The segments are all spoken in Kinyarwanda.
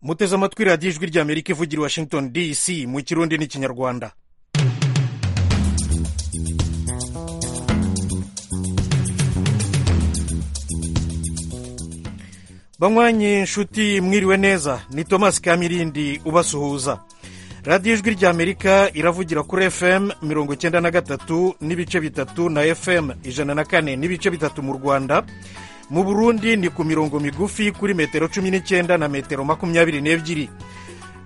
muteze amatwi radiyo ijwi ry'amerika ivugira i washington dc mu kirundi n'ikinyarwanda banywanyi inshuti mwiriwe neza ni thomas kamirindi ubasuhuza radiyo ijwi ry'amerika iravugira kuri fm mirongo icyenda na gatatu n'ibice bitatu na fm ijana na kane n'ibice bitatu mu rwanda mu burundi ni ku mirongo migufi kuri metero cumi n'icyenda na metero makumyabiri n'ebyiri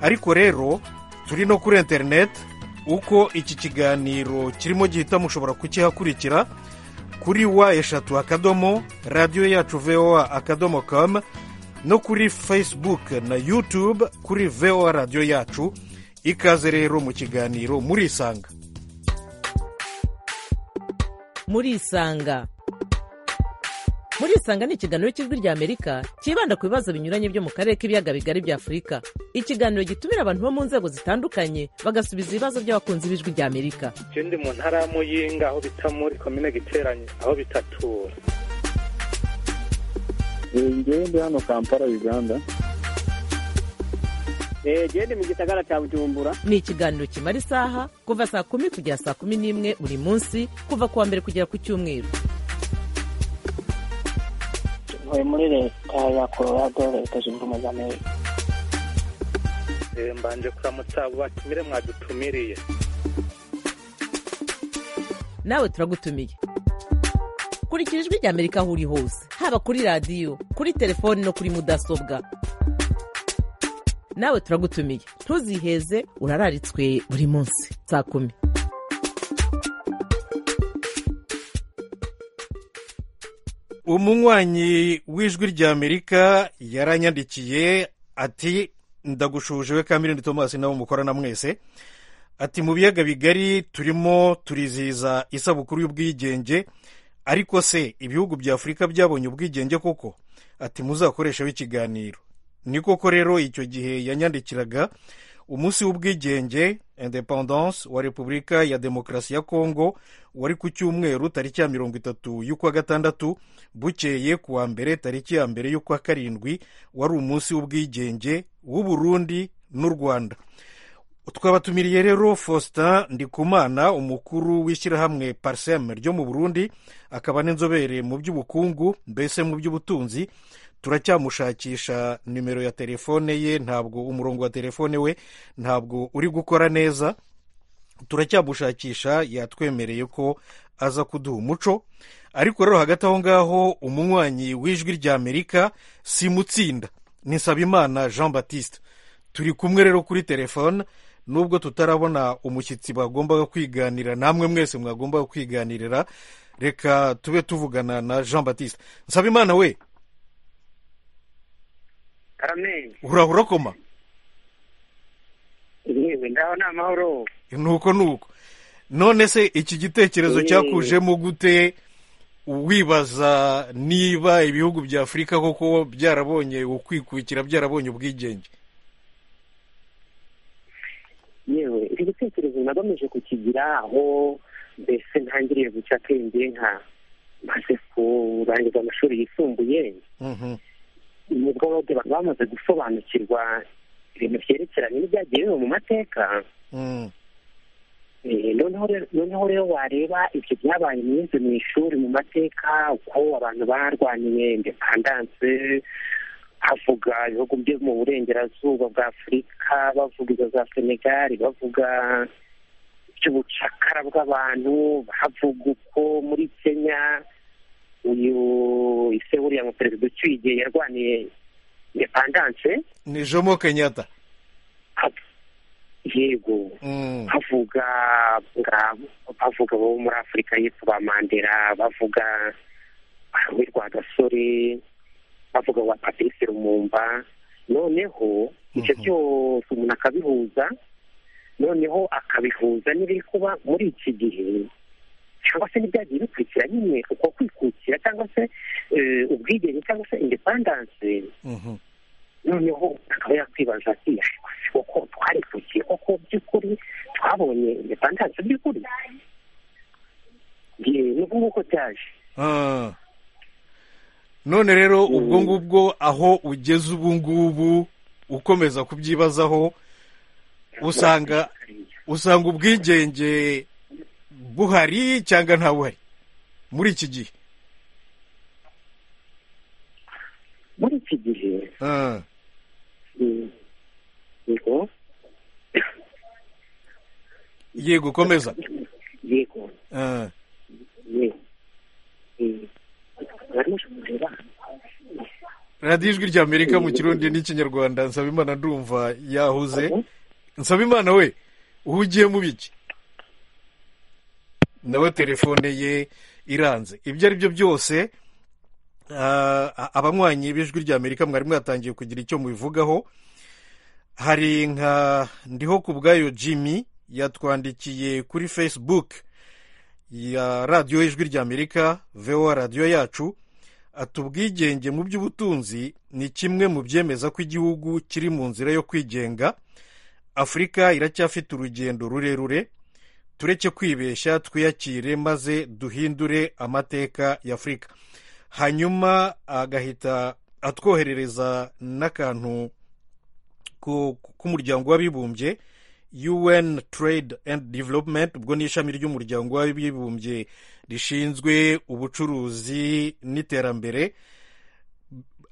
ariko rero turi no kuri interineti uko iki kiganiro kirimo gihita mushobora kukihakurikira kuri wa eshatu akadomo radiyo yacu voa akadomo kamu no kuri facebook na yutube kuri voa radiyo yacu ikaze rero mu kiganiro murisanga murisanga murisanga ni ikiganiro cy'ijwi ry'amerika cyibanda ku bibazo binyuranye byo mu karere k'ibiyaga bigari bya afurika ikiganiro gitumira abantu bo mu nzego zitandukanye bagasubiza ibibazo by'abakunzi b'ijwi ry'amerika icyo ndi mu ntara ya muyinga aho bita muri komine giteranye aho bitatura ngewe ndi hano kampala uganda genda mu gisagara cya bujumbura ni ikiganiro kimara isaha kuva saa kumi kugera saa kumi n'imwe buri munsi kuva ku wa mbere kugera ku cyumweru ntuye muri leta ya colorado leta zunze ubumwe za amerika mbanje kuramutsa abo batumire mwadutumiriye nawe turagutumiye kurikira ijwi ry'amerika aho uri hose haba kuri radiyo kuri telefoni no kuri mudasobwa nawe turagutumiye ntuziheze urararitswe buri munsi saa kumi umunywanyi w'ijwi ry'amerika yaranyandikiye ati ndagushuje we kamirindi thomas nabo mukorana mwese ati mu biyaga bigari turimo turizihiza isabukuru y'ubwigenge ariko se ibihugu bya afurika byabonye ubwigenge koko ati muzakoresheho ikiganiro ni koko rero icyo gihe yanyandikiraga umunsi w'ubwigenge independence wa repubulika ya demokarasi ya kongo wari ku cyumweru tariki ya mirongo itatu y'ukwa gatandatu bukeye ku wa mbere tariki ya mbere y'ukwa karindwi wari umunsi w'ubwigenge w'uburundi n'u rwanda twabatumiriye rero faustin ndikumana umukuru w'ishyirahamwe pariseme ryo mu burundi akaba n'inzobere mu by'ubukungu mbese mu by'ubutunzi turacyamushakisha nimero ya telefone ye ntabwo umurongo wa telefone we ntabwo uri gukora neza turacyamushakisha yatwemereye ko aza kuduha umuco ariko rero hagati aho ngaho umunywanyi w'ijwi ry'amerika simutsinda ni nsabimana jean batiste turi kumwe rero kuri telefone nubwo tutarabona umushyitsi bagombaga kwiganira namwe mwese mwagombaga kwiganirira reka tube tuvugana na jean batiste nsabimana we urahura urakoma yewe ngaho ni amahoro nuko nuko none se iki gitekerezo cyakujemo gute wibaza niba ibihugu bya afurika koko byarabonye ukwikukira byarabonye ubwigenge yewe iki gitekerezo nagamije kukigira aho mbese ntangiriye guca akenge nka maze kurangiza amashuri yisumbuye nubwo bose bamaze gusobanukirwa ibintu byerekeranye n'ibyagiye biba mu mateka noneho rero wareba ibyo byabaye mwize mu ishuri mu mateka uko abantu barwaniye indepandanse havuga ibihugu byo mu burengerazuba bwa afurika bavuga izo za senegali bavuga iby'ubucakara bw'abantu havuga uko muri kenya uyu ise buriya muperezida ucyuye igihe yarwaniye indepandanse ni jomo kenyatta yego bavuga bavuga bo muri afurika y'epfo ba mandela bavuga witwa gasore bavuga wa patrice rumumba noneho ibyo byose umuntu akabihuza noneho akabihuza n'ibiri kuba muri iki gihe cyangwa se n'ibyagiye bikurikira nyine uko kwikukira cyangwa se ubwigenge cyangwa se indepandanse noneho akaba yakwibaza ati koko twarikukiye koko by'ukuri twabonye indepandanse by'ukuri nuko nguko cyaje none rero ubwo ngubwo aho ugeze ubu ngubu ukomeza kubyibazaho usanga usanga ubwigenge buhari cyangwa ntabuhari muri iki gihe muri iki gihe Ah, mm, yego yego ukomeza yego Ah, yego Mm, barimo kureba radiyo ijwi rya amerika mu kirundi n'ikinyarwanda nsaba imana ndumva yahuze nsaba imana we uhugiye mu biki nawe telefone ye iranze ibyo ari byo byose ah, abanywanyi b'ijwi rya amerika mwari mwatangiye kugira icyo mubivugaho hari nka ndiho ku bwayo jimmy yatwandikiye kuri facebook ya radiyo ijwi rya amerika voa radiyo yacu ati ubwigenge mu by'ubutunzi ni kimwe mu byemeza ko igihugu kiri mu nzira yo kwigenga afurika iracyafite urugendo rurerure tureke kwibeshya twiyakire maze duhindure amateka ya afurika hanyuma agahita atwoherereza n'akantu ku- k'umuryango w'abibumbye un trade and development ubwo ni ishami ry'umuryango w'abibumbye rishinzwe ubucuruzi n'iterambere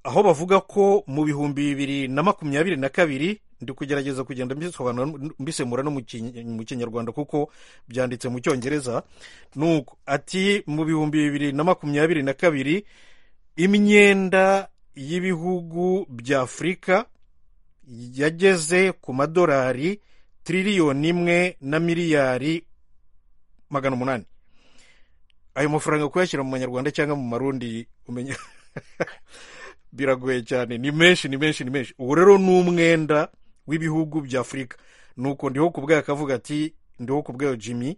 aho bavuga ko mu bihumbi bibiri na makumyabiri na kabiri ndi kugerageza kugenda mbisobanura mbisemura no mu Kiny- mu kinyarwanda kuko byanditse mu cyongereza nuko ati mu bihumbi bibiri na makumyabiri na kabiri imyenda y'ibihugu bya afurika yageze ku madolari tiririyoni imwe na miliyari magana umunani ayo mafaranga kuyashyira mu manyarwanda cyangwa mu marundi umenya biragoye cyane ni menshi ni menshi ni menshi uwo rero ni umwenda w'ibihugu bya afurika nuko ndiho ku bwayo akavuga ati ndiho ku bwayo jimmy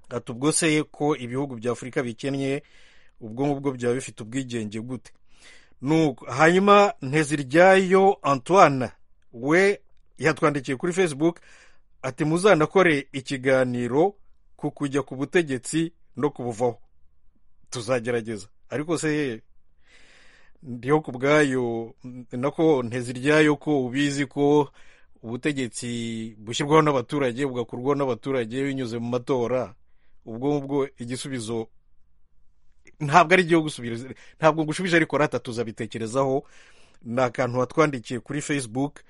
ati ubwo se ko ibihugu bya afurika bikennye ubwo ngubwo byaba bifite ubwigenge gute nuko hanyuma nteziryayo antoine we yatwandikiye kuri facebook ati muzanakore ikiganiro ku kujya ku butegetsi no kubuvaho tuzagerageza ariko se ndiho ku bwayo n- nako nteziryayo ko ubizi ko ubutegetsi bushyirwaho n'abaturage bugakurwaho n'abaturage binyuze mu matora ubwo ngubwo igisubizo ntabwo ari igiho gusubiriza ntabwo ngushubije ariko rata tuzabitekerezaho ni akantu watwandikiye kuri facebook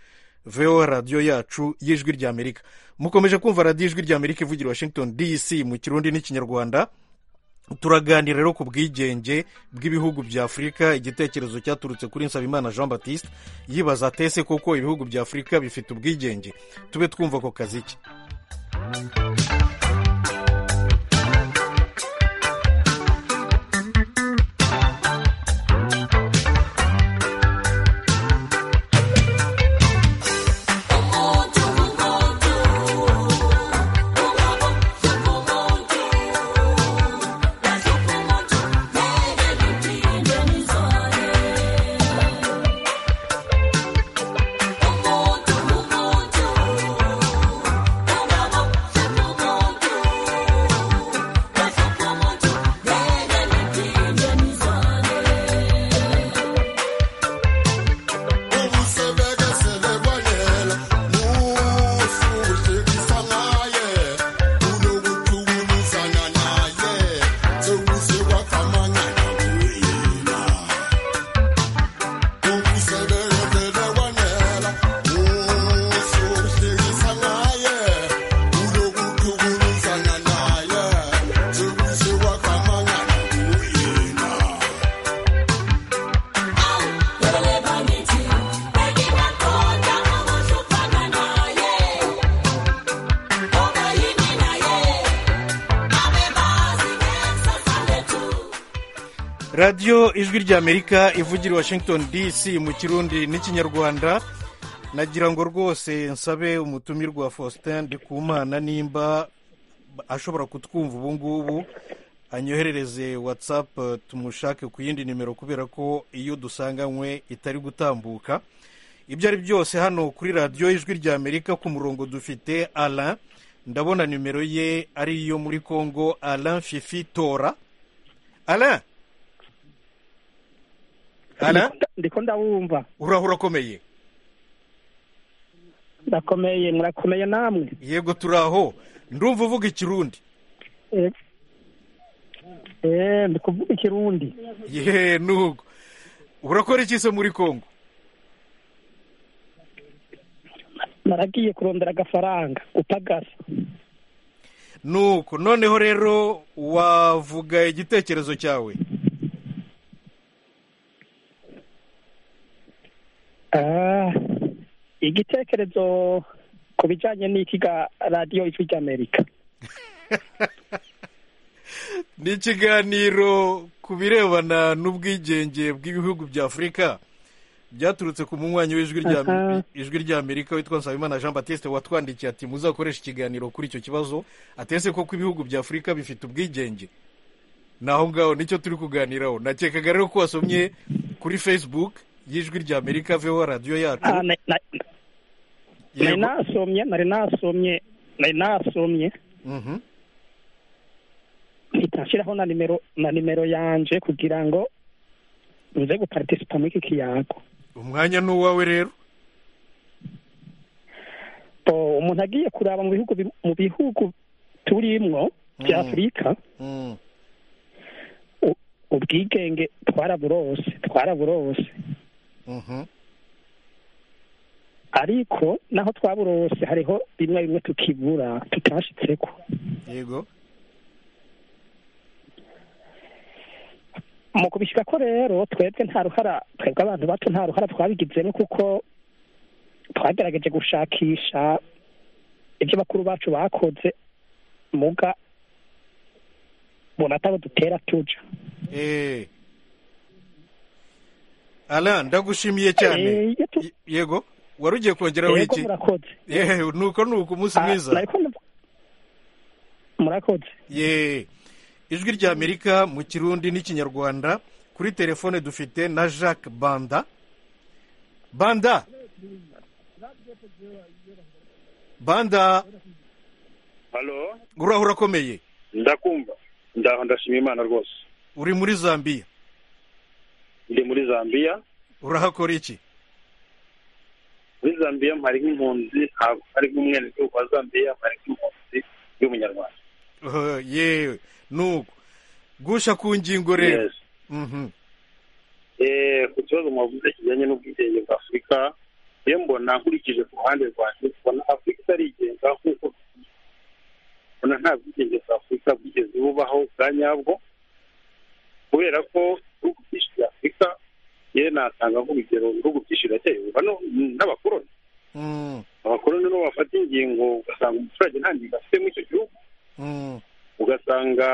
vo radiyo yacu y'ijwi ry'amerika mukomeje kumva radiyo ijwi ry'amerika ivugira i washington dc mu kirundi n'ikinyarwanda turaganira rero ku bwigenge bw'ibihugu bya afurika igitekerezo cyaturutse kuri nsabimana jean baptiste yibaza atese koko ibihugu bya afurika bifite ubwigenge tube twumva ako kazi ke radiyo ijwi ry'amerika ivugira i washington dc mu kirundi n'ikinyarwanda nagira ngo rwose nsabe umutumirwa faustin ndikumana nimba ashobora kutwumva ubu ngubu anyoherereze whatsapp eh, tumushake ku yindi nimero kubera ko iyo dusanganywe itari gutambuka ibyo ari byose hano kuri radiyo ijwi ry'amerika ku murongo dufite alain ndabona nimero ye ari iyo muri congo alain fifi tora alain alain ndiko ndabumva urahura akomeye ndakomeye murakomeye namwe yego turi aho ndumva uvuga ikirundi Eh, eh, ndi kuvuga ikirundi yeee nugo urakora iki se muri kongo naragiye kurondera agafaranga gupagasa nuko noneho rero wavuga igitekerezo cyawe Ah, igitekerezo ku bijyanye n'iki ga radiyo ijwi ry'amerika ni ikiganiro ku birebana n'ubwigenge bw'ibihugu bya afurika byaturutse ku munywanyi w'ijwi rya Aha. ijwi ry'amerika witwa nsabimana jean batiste watwandikiye ati muzakoreshe ikiganiro kuri icyo kibazo atese koko ibihugu bya afurika bifite ubwigenge naho ngaho nicyo turi kuganiraho nakekaga rero ko wasomye kuri facebook y'ijwi ry'amerika veho radiyo yacu Ah, na- na- nari Yego. nasomye nari nasomye nari nasomye Mhm. mpita nshyiraho na nimero na nimero yanje kugira ngo nze gupartisipa muri iki kiyago umwanya ni uwawe rero bo umuntu agiye kuraba mu bihugu bi- mu bihugu turimwo bya Mm. afurika Mm. u- ubwigenge twaraburose twaraburose Mhm. ariko naho twaburose hariho bimwe bimwe tukibura tutashitseko yego mu kubishyira ko rero twebwe nta ruhara twebwe abantu bato nta ruhara twabigizemo kuko twagerageje gushakisha ibyo bakuru bacu bakoze muga bona atabo dutera tuja Eh. Alan ndagushimiye cyane Eh, iyo tu- Y- yego wari ugiye kongeraho yego iki murakoze yewe nuko nuko umunsi Ah, mwiza nariko ndavu- murakoze ye ijwi ry'amerika mu kirundi n'ikinyarwanda kuri telefone dufite na jacques banda banda banda halo uraho urakomeye ndakumva ndaho ndashima imana rwose uri muri zambiya ndi muri zambiya urahakora iki muri zambiya mpari nk'impunzi ntabwo ari nk'umwenegihugu wa zambiya mpari nk'impunzi y'umunyarwanda Uh, yewe nuko gusha ku ngingo rero Yes. Mhm. Eh, ku kibazo mwavuze kijyanye n'ubwigenge bwa afurika iyo mbona nkurikije ku ruhande rwanjye mbona afurika itarigenga nk'uko mbona nta bwigenge bwa afurika bwigeze bubaho bwa nyabwo kubera ko ibihugu byinshi bya afurika yewe natanga nk'urugero ibihugu byinshi birateye ubwoba no- n'abakoroni Mm, abakoroni nibo bafata ingingo ugasanga umuturage nta ngingo afite muri icyo gihugu mm, ugasanga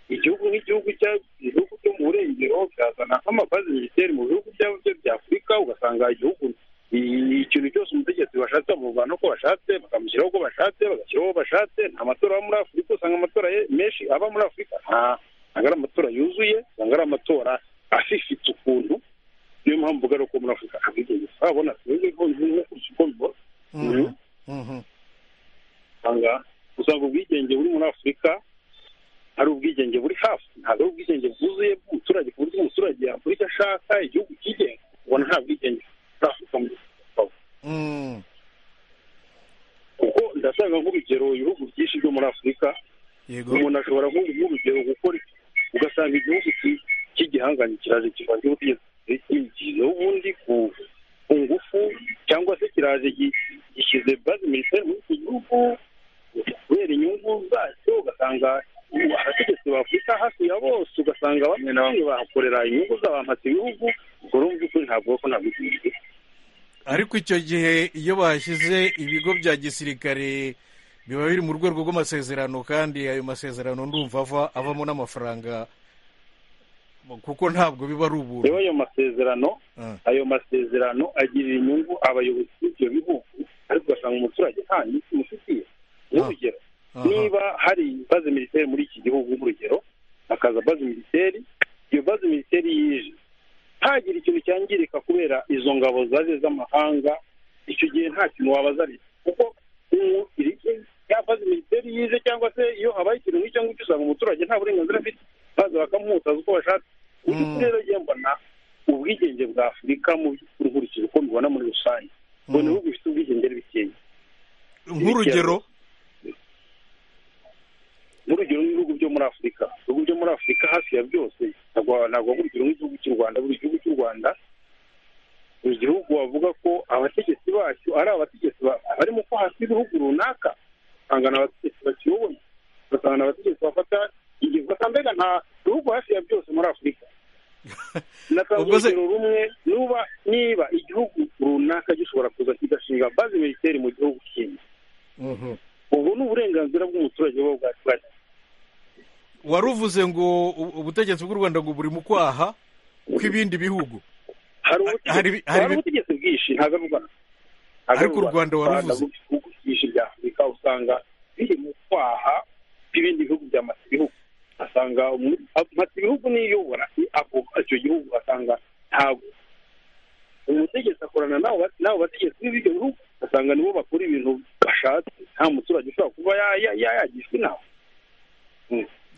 igihugu nk'igihugu cya- ibihugu byo mu burengero byazana nk'amabazi militeri mu bihugu byabo byo bya afurika ugasanga igihugu i- ikintu cyose umutegetsi bashatse bamuvana uko bashatse bakamushyiraho uko bashatse bagashyiraho uwo bashatse nta matora aba muri afurika usanga amatora ye- menshi aba muri afurika nta- ntabwo ari amatora yuzuye usanga ari amatora afifite ukuntu niyo mpamvu uvuga ari uko muri afurika abigeze urabona sinzi ko nkurikije uko mbibona mhm, mhm. usanga usanga ubwigenge buri muri afurika ari ubwigenge buri hafi ntabwo ari ubwigenge bwuzuye bw'umuturage ku buryo umuturage yakora icyo ashaka igihugu cyigenga ubona nta bwigenge muri afurika muri afurika Mm, kuko ndashaka nk'urugero ibihugu byinshi byo muri afurika yego umuntu ashobora nko- nk'urugero gukora ugasanga igihugu ki- cy'igihanganye kiraje kivanze ubutegetsi gishyizeho ubundi ku ku ngufu cyangwa se kiraje gi- gishyize bazi minisiteri muri iki gihugu kubera inyungu zacyo ugasanga abategetsi ba afurika hafi ya bose ugasanga bamwe na bamwe bahakorera inyungu z'abampatse ibihugu ubwo rero mu by'ukuri ntabwo ko ntabwo ariko icyo gihe iyo bahashyize ibigo bya gisirikare biba biri mu rwego rw'amasezerano kandi ayo masezerano ndumva ava avamo n'amafaranga kuko ntabwo biba ari rero ubuntu ayo masezerano Ah, ayo masezerano agirira inyungu abayobozi b'ibyo bihugu ariko ugasanga umuturage nta nyungu imufitiye nk'urugero aha. niba hari baze militeri muri iki gihugu nk'urugero hakaza baze militeri iyo baze militeri yije ntagire ikintu cyangirika kubera izo ngabo zaje z'amahanga icyo gihe nta kintu wabazariza kuko umu- iri- ya baze militeri yije cyangwa se iyo habaye ikintu nk'icyo ngicyo usanga umuturage nta burenganzira afite baza bakamwutaza uko bashatse mu by'ukuri Mm. rero njye mbona ubwigenge bwa afurika mu by'ukuri nkurikije uko mbibona muri rusange ngo ni ibihugu bifite ubwigenge bikeya nk'urugero nk'urugero n'ibihugu byo muri afurika ibihugu byo muri afurika hafi ya byose ntabwo ntabwo urugero nk'igihugu cy'u rwanda buri gihugu cy'u rwanda buri gihugu wavuga ko abategetsi bacyo ari abategetsi ba- bari mu ko hasi ibihugu runaka usanga ni abategetsi bakiyoboye ugasanga ni abategetsi bafata ingingo ugasanga mbega nta bihugu hafi ya byose muri afurika natanga Ubwo se- urugero rumwe nuba niba igihugu runaka gishobora kuza kigashinga bazi militeri mu gihugu kindi Mhm. ubu ni uburenganzira bw'umuturage buba bwatubariye waruvuze ngo u- ubutegetsi bw'u rwanda ngo buri mu kwaha kw'ibindi bihugu hari Hari ubutegetsi ibi- hari hari ibi- ubutegetsi bwinshi ntabwo ari ubwana Ariko u Rwanda waruvuze. ibihugu byinshi bya afurika usanga biri mu kwaha bw'ibindi bihugu bya mata ibihugu asanga umu- a- mata ibihugu niyobora ni ako- icyo gihugu asanga ntabwo umutegetsi akorana n'abo ba- n'abo bategetsi b'ibyo bihugu asanga nibo bakora ibintu bashatse nta muturage ushobora kuba ya- ya- ya- yagishwa inama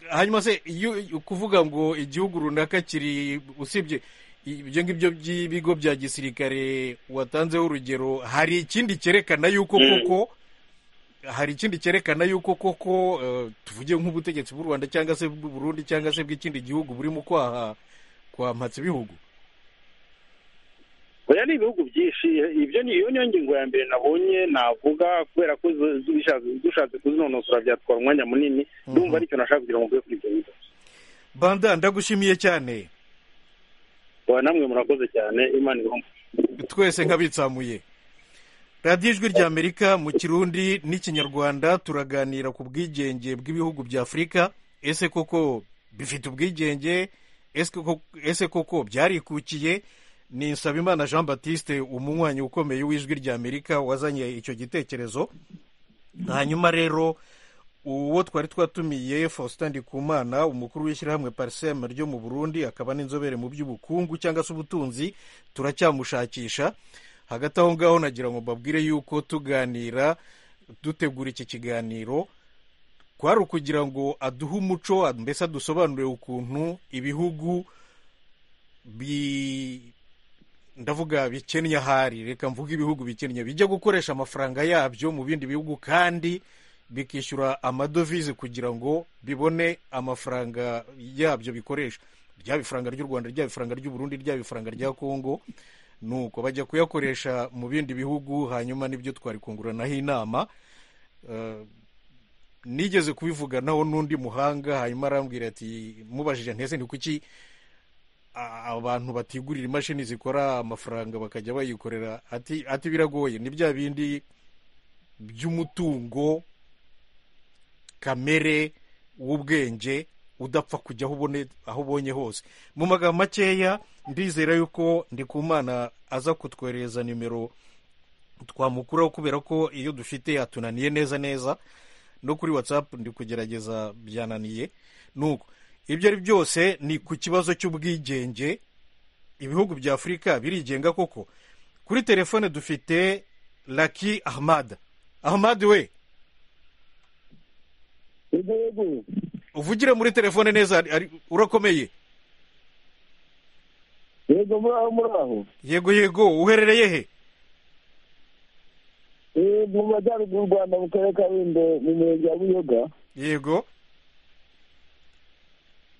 hanyuma se iyo iyo kuvuga ngo igihugu runaka kiri usibye ibyo ngibyo by'ibigo bya gisirikare watanzeho urugero hari ikindi cyerekana yuko Mm. koko hari ikindi cyerekana yuko koko eh, tuvuge nk'ubutegetsi bw'u rwanda cyangwa se bw'uburundi cyangwa se bw'ikindi gihugu buri mu kwaha kwa mpatse ibihugu oya ni ibihugu byinshi ibyo ni iyo niyo ngingo ya mbere nabonye navuga kubera ko zo- zubishatse- dushatse kuzinonosora byatwara umwanya munini ndumva aricyo nashaka kugira ngo mvuge kuri ibyo bigo banda ndagushimiye cyane oya namwe murakoze cyane imana ibahumure twese nk'abitsamuye radiyo ijwi ry'amerika mu kirundi n'ikinyarwanda turaganira ku bwigenge bw'ibihugu bya afurika ese koko bifite ubwigenge Ese koko- ese koko byarikukiye ni nsabimana jean batiste umunywanyi ukomeye w'ijwi ry'amerika wazanye icyo gitekerezo hanyuma rero uwo twari twatumiye faustin ndikumana umukuru w'ishyirahamwe pariseme ryo mu burundi akaba n'inzobere mu by'ubukungu cyangwa se ubutunzi turacyamushakisha hagati aho ngaho nagira ngo mbabwire yuko tuganira dutegura iki kiganiro kwari ukugira ngo aduhe umuco mbese adusobanurire ukuntu ibihugu bi ndavuga bikennye ahari reka mvuge ibihugu bikennye bijya gukoresha amafaranga yabyo mu bindi bihugu kandi bikishyura amadovize kugira ngo bibone amafaranga yabyo bikoresha ryaba ifaranga ry'u rwanda ryaba ifaranga ry'u burundi ryaba ifaranga rya kongo nuko bajya kuyakoresha mu bindi bihugu hanyuma nibyo twari kunguranaho inama Eh, nigeze kubivuganaho n'undi muhanga hanyuma arambwira ati mubajije ntese ni kuki a- abantu batigurira imashini zikora amafaranga bakajya bayikorera ati ati biragoye ni bya bindi by'umutungo kamere w'ubwenge udapfa kujya aho ubone aho ubonye hose mu magambo makeya ndizera yuko ndikumana aza kutwoherereza nimero twamukuraho kubera ko iyo dufite yatunaniye neza neza no kuri watsapu ndi kugerageza byananiye nuko ibyo ari byose ni ku kibazo cy'ubwigenge ibihugu bya afurika birigenga koko kuri telefone dufite laki ahmad ahmad we igihugu uvugire muri telefone neza ari- ari- urakomeye yego muraho muraho yego yego uherereye he Eh, mu majyaruguru y'u rwanda mu karere ka rulindo mu murenge wa buyoga yego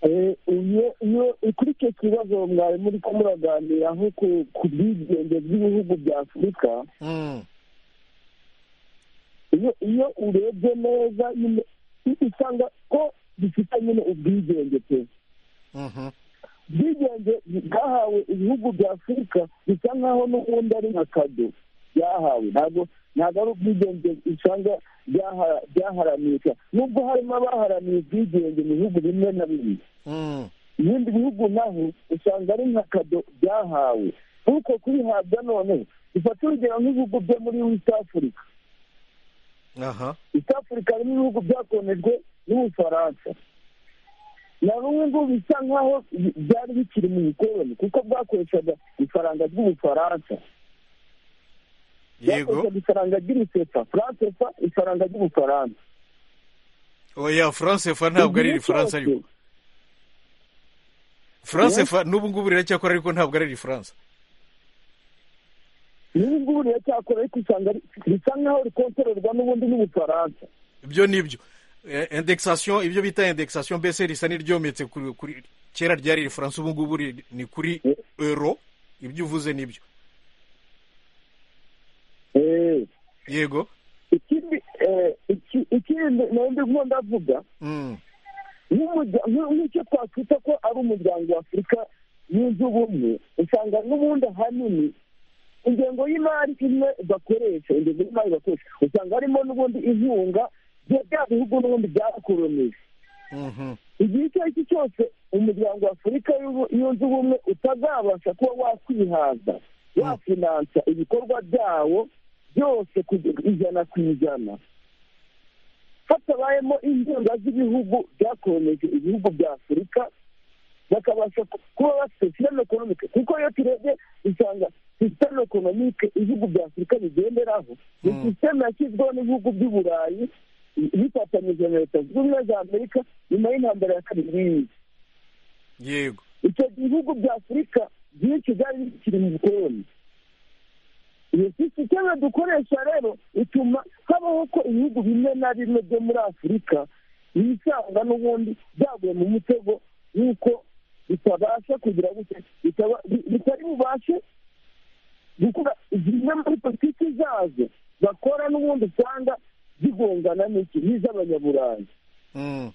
Eh, iyo iyo kuri icyo kibazo mwari muri ko muraganira nko ku- ku bwigenge bw'ibihugu bya afurika Mm, iyo iyo urebye neza nyine usanga ko bifite nyine ubwigenge pe mhm, ubwigenge bwahawe ibihugu bya afurika bisa nk'aho n'ubundi ari nka kado byahawe ntabwo ntabwo ari ubwigenge usanga byahara- byaharaniye nubwo harimo abaharaniye ubwigenge mu bihugu bimwe na bimwe mm, ibindi bihugu naho usanga ari nka kado byahawe nk'uko kubihabwa noneho bifata urugero nk'ibihugu byo muri west africa aha East Africa harimo ibihugu byakonejwe n'Ubufaransa na rumwe ngo bisa nkaho byari bikiri mu bikoroni kuko bwakoreshaga ifaranga ry'Ubufaransa yego bwakoreshaga ifaranga ry'irisefa francefa ifaranga ry'Ubufaransa oya france fa ntabwo ari rifaransa ariko france fa n'ubu ngubu riracyakora ariko ntabwo ari rifaransa n'ubu ngubu riracyakora ariko usanga ari- risa nk'aho rikontororwa n'ubundi n'ubufaransa ibyo ni byo Eh, indexation ibyo bita indexation mbese risa n'iryometse kuri kuri- kera ryari rifaransa ubu ngubu ri- ni kuri euro ibyo uvuze ni byo Eh, yego ikindi eh, iki- ikindi nabindi nkunda avuga Mm, nk'umurya- nk- nk'icyo twakwita ko ari umuryango wa afurika yunze ubumwe usanga n'ubundi ahanini ingengo y'imari imwe bakoresha ingengo y'imari bakoresha usanga harimo n'ubundi inkunga bya bya bihugu n'ubundi byarakoronije mhm. igihe icyo ari cyo cyose umuryango wa afurika y'ubu- yunze ubumwe utazabasha kuba wakwihaza wafinansa ibikorwa byawo byose ku ijana ku ijana hatabayemo inkunga z'ibihugu byakomeje ibihugu bya afurika bakabasha ku- kuba bafite sisiteme ekonomike kuko iyo turebye usanga sisiteme ekonomike ibihugu bya afurika bigenderaho ni Mm. sisiteme yashyizweho n'ibihugu by'uburayi bifatanyije na leta zunze ubumwe za amerika nyuma y'intambara ya kabiri y'isi yego icyo gihe ibihugu bya afurika byinshi byari bikiri mu bukoloni iyo sisiteme dukoresha rero ituma habaho ko ibihugu bimwe na bimwe byo muri afurika bisanga n'ubundi byaguye mu mutego y'uko bitabasha kugira gutya bitaba- bi- bitari bubashe gukora zimwe muri politiki zazo bakora n'ubundi usanga zigongana n'iki n'iz'abanyaburayi Mm.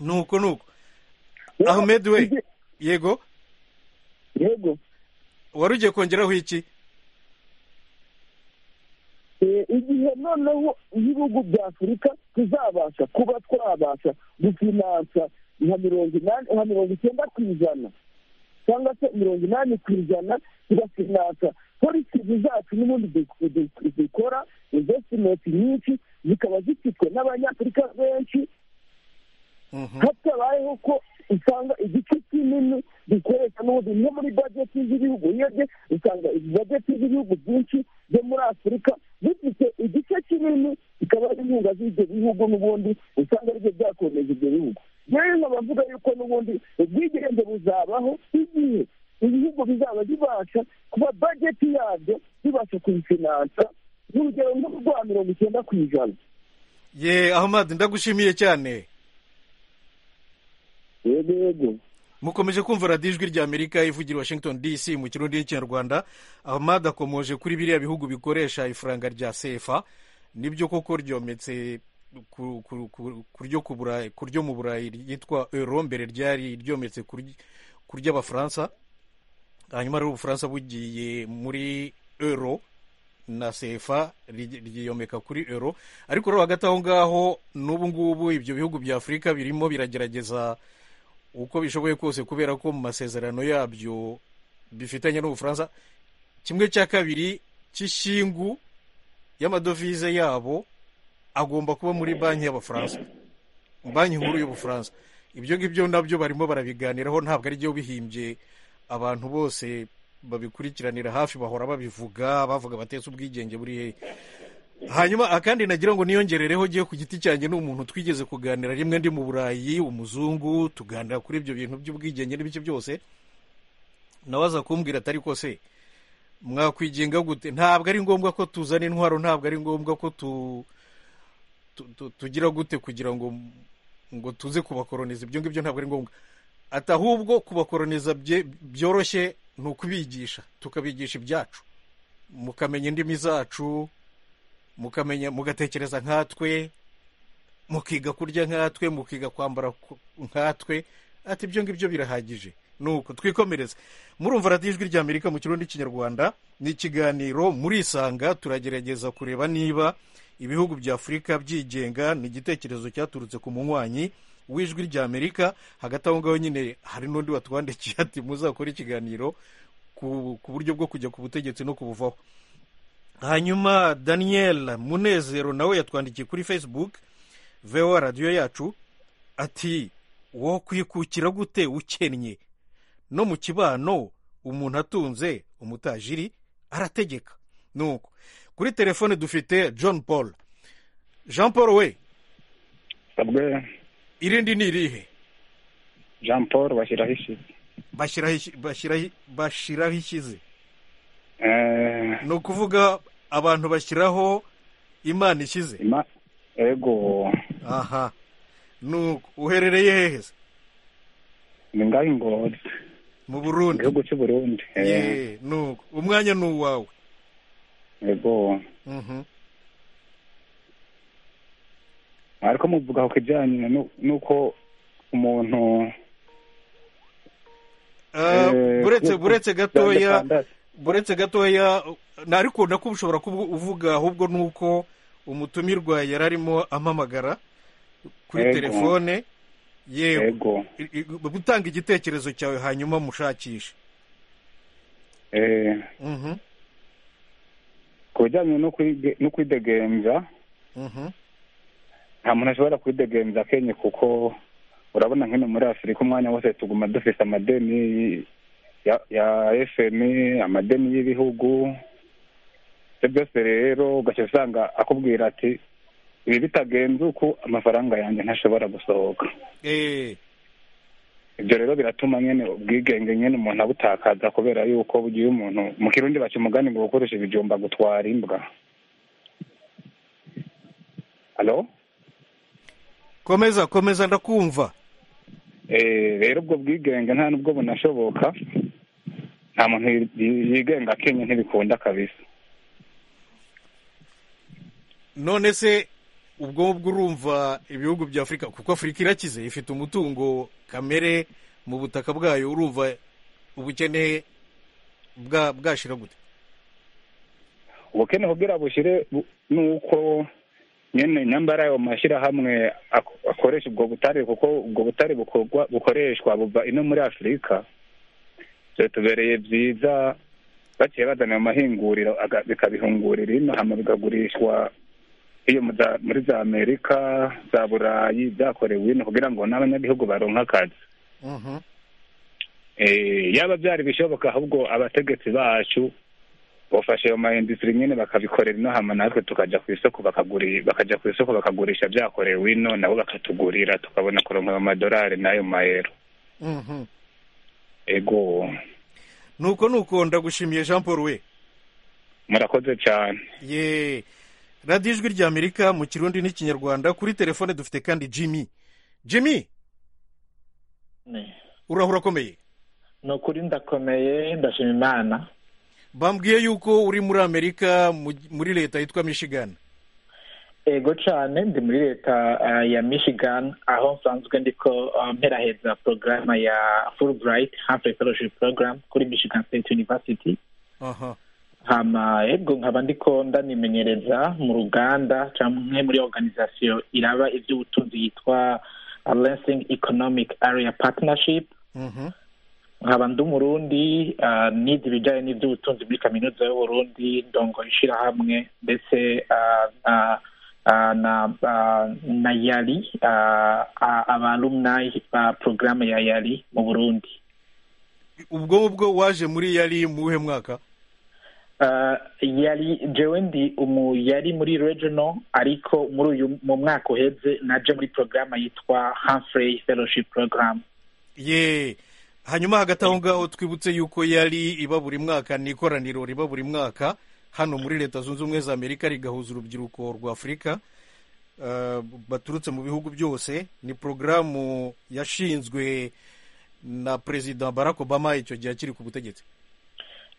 nuko nuko ahmed we yego yego wari ugiye kongeraho iki Eh, igihe noneho ibihugu bya afurika tuzabasha kuba twabasha gufinansa nka mirongo inani nka mirongo icyenda ku ijana cyangwa se mirongo inani ku ijana tugafinansa polisi zacu n'ubundi du- du- dukora invesitimenti nyinshi zikaba zifitwe n'abanyafurika benshi Mhm. hatabayeho ko usanga igice kinini dukoresha n'ubundi nko muri bajeti z'ibihugu urebye usanga bajeti z'ibihugu byinshi byo muri afurika bifite igice kinini bikaba ari inkunga z'ibyo bihugu n'ubundi usanga aribyo byakomeje ibyo bihugu rero nkaba mvuga yuko n'ubundi ubwigenge buzabaho igihe ibihugu bizaba bibasha kuba bajeti yabyo bibasha kuyifinansa urugero nko rwa mirongo icyenda ku ijana ye ahmad ndagushimiye cyane yego yego mukomeje kumva radiyo ijwi rya amerika ivugira i washington dc mu kirundi n'ikinyarwanda ahmad akomoje kuri biriya bihugu bikoresha ifaranga rya sefa nibyo koko ryometse ku- ku- ku- ku ryo ku Burayi- ku ryo mu burayi ryitwa euro mbere ryari ryometse ku ry- ku ry'abafaransa hanyuma rero ubufaransa bugiye muri euro na sefa ry- ryiyomeka kuri euro ariko rero hagati aho ngaho n'ubu ngubu ibyo bihugu bya afurika birimo biragerageza uko bishoboye kose kubera ko mu masezerano yabyo bifitanye n'ubufaransa kimwe cya kabiri cy'ishingu y'amadovize yabo agomba kuba muri banki y'abafaransa banki nkuru y'ubufaransa ibyo ngibyo nabyo barimo barabiganiraho ntabwo ari byo bihimbye abantu bose babikurikiranira hafi bahora babivuga bavuga batetse ubwigenge buri hehe hanyuma akandi nagira ngo niyongerereho ngiye ku giti cyanjye ni umuntu twigeze kuganira rimwe ndi mu burayi umuzungu tuganira kuri ibyo bintu by'ubwigenge n'ibice byose nawe aza kumbwira atari kose mwakwigenga gute ntabwo ari ngombwa ko tuzana intwaro ntabwo ari ngombwa ko tu, tu, tu tugira gute kugira ngo ngo tuze kubakoroniza ibyo ngibyo ntabwo ari ngombwa ati ahubwo kubakoroniza bye- byoroshye ni ukubigisha tukabigisha ibyacu mukamenya indimi zacu mukamenya mugatekereza nkatwe mukiga kurya nkatwe mukiga kwambara ku- nkatwe ati ibyo ngibyo birahagije nuko twikomereze murumva radiyo ijwi rya amerika mu kirundi n'ikinyarwanda ni ikiganiro murisanga turagerageza kureba niba ibihugu bya afurika byigenga ni igitekerezo cyaturutse ku munywanyi w'ijwi rya amerika hagati aho ngaho nyine hari n'undi watwandikiye ati muzakore ikiganiro ku ku buryo bwo kujya ku butegetsi no kubuvaho hanyuma daniel munezero nawe yatwandikiye kuri facebook voa radiyo yacu ati wakwikukira gute ukennye no mu kibano umuntu atunze umutajiri arategeka nuko kuri telefone dufite john paul jean paul we sabwe irindi ni irihe jean paul bashyiraho isi bashyiraho ishi- bashyiraho- bashyiraho ishyize ni ukuvuga abantu bashyiraho imana ishyize ima ego aha nuko uherereye hehe se ni ngaho ingozi mu mu burundi gihugu cy'u burundi Eh, Ye, nuko umwanya ni uwawe ego Mhm. ariko muvuga ku kijyanye nu- n'uko umuntu Ah, eh, buretse buretse gatoya atandatu. buretse gatoya ntarikunda ko ushobora kubu uvuga ahubwo ni uko umutumirwa yari arimo ampamagara kuri Yego. telefone yewe ego I- i- gutanga igitekerezo cyawe hanyuma mushakishe eh, Mhm, ku bijyanye no kwige- no kwidegembya mhm. nta muntu ashobora kwidegembya akenye kuko urabona nk'ino muri afurika umwanya wose tuguma dufite amadeni ya ya efemi amadeni y'ibihugu ibyo byose rero ugaca usanga akubwira ati ibi bitagenze uku amafaranga yanjye ntashobora gusohoka Eh, ibyo rero biratuma nyine ubwigenge nyine umuntu abutakaza kubera yuko bugiye umuntu mu kirundi baca umugani ngo gukoresha ibijumba gutwara imbwa halo komeza komeza ndakumva Eh, rero ubwo bwigenge nta nubwo bunashoboka nta muntu yi- yi- yigenga akenye ntibikunda kabisa none se ubwo ngubwo urumva ibihugu bya afurika kuko afurika irakize ifite umutungo kamere mu butaka bwayo urumva ubukene bwa- bwashira gute ubukene kugira bushire bu- nuko nyene nyambara ayo mashyirahamwe ak- akoresha ubwo butare kuko ubwo butare bukorwa bukoreshwa buva ino muri afurika byatubereye byiza baciye bazana ayo mahinguriro aga- bikabihungurira ino hama bikagurishwa iyo mu za- muri za amerika za burayi byakorewe ino kugira ngo n'abanyagihugu baronke akazi Mhm. Eh, yaba byari bishoboka ahubwo abategetsi bacu bafashe ayo maindisitiri nyine bakabikorera ino hama natwe tukajya ku isoko bakaguri bakajya ku isoko bakagurisha byakorewe ino nabo bakatugurira tukabona kuronka ayo madolari n'ayo mayero Mhm. ego nuko nuko ndagushimiye jean paul we murakoze cyane ye radiyo ijwi ry'amerika mu kirundi n'ikinyarwanda kuri telefone dufite kandi jimmy jimmy Ne. urahura akomeye ni ukuri ndakomeye ndashima imana bambwiye yuko uri muri amerika mu- muri leta yitwa michigan ego cyane ndi muri leta ah, ya michigan aho nsanzwe ndiko ah, mperaheza porogaramu ya fulbright humphrey fellowship program kuri michigan state university aha hama ego nkaba ndiko ndanimenyereza mu ruganda canke muri organization iraba ivy'ubutunzi yitwa lansing economic area partnership Mhm. nkaba ndi umurundi ah, nize ibijyanye n'iby'ubutunzi muri kaminuza y'uburundi ndongo ishyirahamwe ndetse ah, ah, ah, na ah, na yari ah, ah, abalumni ba porogaramu ya yari mu burundi ubwo ngubwo waje muri yari mu wuhe mwaka Ah, yari jewe ndi umu yari muri regional ariko muri uyu mu mwaka uheze naje muri porogaramu yitwa Humphrey fellowship program ye hanyuma hagati aho ngaho twibutse yuko yari iba buri mwaka ni ikoraniro riba buri mwaka hano muri leta zunze ubumwe za amerika rigahuza urubyiruko rwa afurika eh, baturutse mu bihugu byose ni porogaramu yashinzwe na perezida barack obama icyo gihe akiri ku butegetsi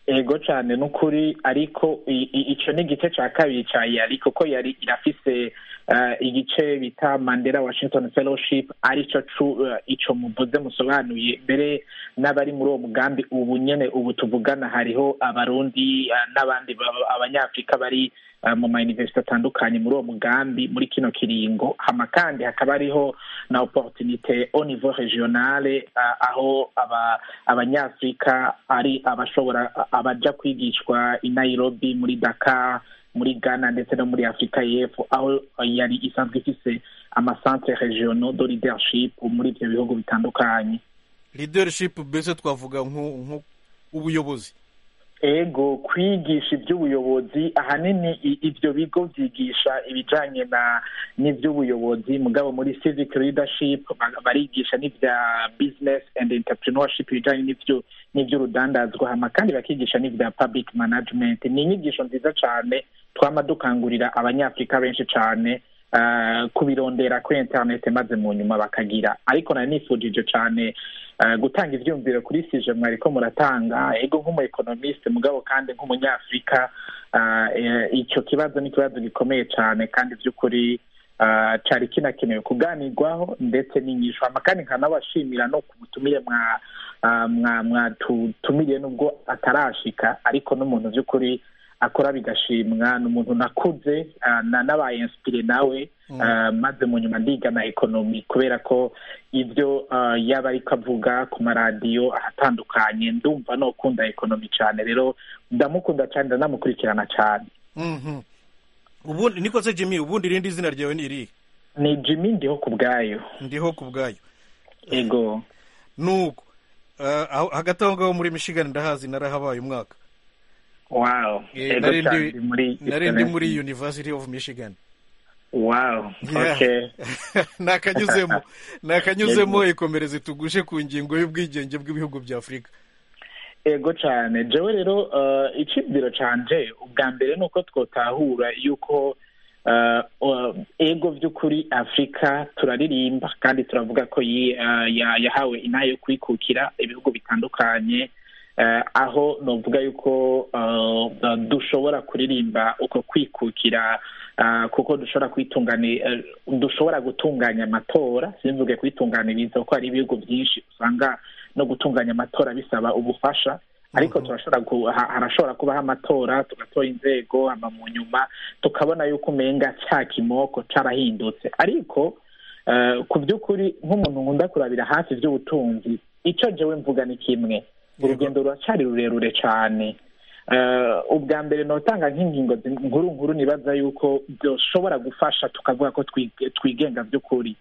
ego cyane ni ukuri ariko i- i- icyo ni igice cya kabiri cya yari kuko yari irafise eh, igice bita mandela washington fellowship aricyo cu- eh, ico muvuze musobanuye mbere n'abari muri uwo mugambi ubu nyene ubu tuvugana hariho abarundi eh, n'abandi ba- abanyafurika bari eh, mu mayuniversite atandukanye muri uwo mugambi muri kino kiringo hama kandi hakaba hariho na opportunité au niveau regionale ah, aho aba abanyafurika ari abashobora abaja kwigishwa i nairobi muri dakar muri ghana ndetse no muri afurika y'epfo aho yari isanzwe ifise amasantre regionaux de leadership muri ivyo bihugu bitandukanye leadership mbese twavuga nko nko ubuyobozi ego kwigisha iby'ubuyobozi ahanini i- ibyo bigo byigisha ibijyanye na n'iby'ubuyobozi mugabo muri civic leadership ba- barigisha n'ibya business and entrepreneurship ibijyanye n'ibyo n'iby'urudandazwa hama kandi bakigisha n'ibya public management ni inyigisho nziza cyane twama dukangurira abanyafurika benshi cyane eh, kubirondera kuri interineti maze mu nyuma bakagira ariko nari nifujije cyane eh, gutanga ibyumviro kuri sije mwariko muratanga ego nk'umu ekonomiste mugabo kandi nk'umunyafurika eh, eh, icyo kibazo ni ikibazo gikomeye cyane kandi by'ukuri eh, cari kinakenewe kuganirwaho ndetse n'inyishu hama kandi nkanabashimira no ku butumire mwa ah, mwa- mwatutumiriye nubwo atarashika ariko n'umuntu by'ukuri akora bigashimwa ni umuntu nakuze ah, na- nabaye inspire nawe ah, maze mu nyuma ndiga na ekonomi kubera ko ibyo ah, yaba ariko avuga ku maradiyo ahatandukanye ndumva nokunda ekonomi cyane rero ndamukunda cyane ndanamukurikirana cyane Mhm. ubundi niko se jimmy ubundi irindi zina ryawe ni irihe ni jimmy ndiho ku bwayo ndiho ku bwayo ego nuko eh, aho- hagati aho ngaho muri michigan ndahazi narahabaye umwaka wow Eh, ego nari cyane ndi- ndi muri nari ndi muri university of michigan wow Yeah. okay nakanyuzemo nakanyuzemo ikomereze tugushe ku ngingo y'ubwigenge bw'ibihugu bya afurika ego cyane jewe rero eh, icibwiro canje ubwa mbere ni uko twotahura yuko eh, eh, ego by'ukuri afurika turaririmba kandi turavuga ko yi- eh, ya- yahawe inaha yo kwikukira ibihugu bitandukanye eh, aho novuga yuko eh, dushobora kuririmba uko kwikukira eh, kuko dushobora kwitungani eh, dushobora gutunganya amatora simvuge kwitunganiriza kuko hari ibihugu byinshi usanga no gutunganya amatora bisaba ubufasha ariko turashobora ku- ha- harashobora kubaho amatora tugatora inzego hama mu nyuma tukabona yuko umenga cya kimoko carahindutse ariko eh, ku by'ukuri nk'umuntu nkunda kurabira hafi iby'ubutunzi icyo jewe mvuga ni kimwe urugendo ruracari rurerure cyane Eh, ubwa mbere notanga nk'ingingo zi- nkuru nkuru nibaza yuko byoshobora gufasha tukavuga ko twige- twigenga by'ukuri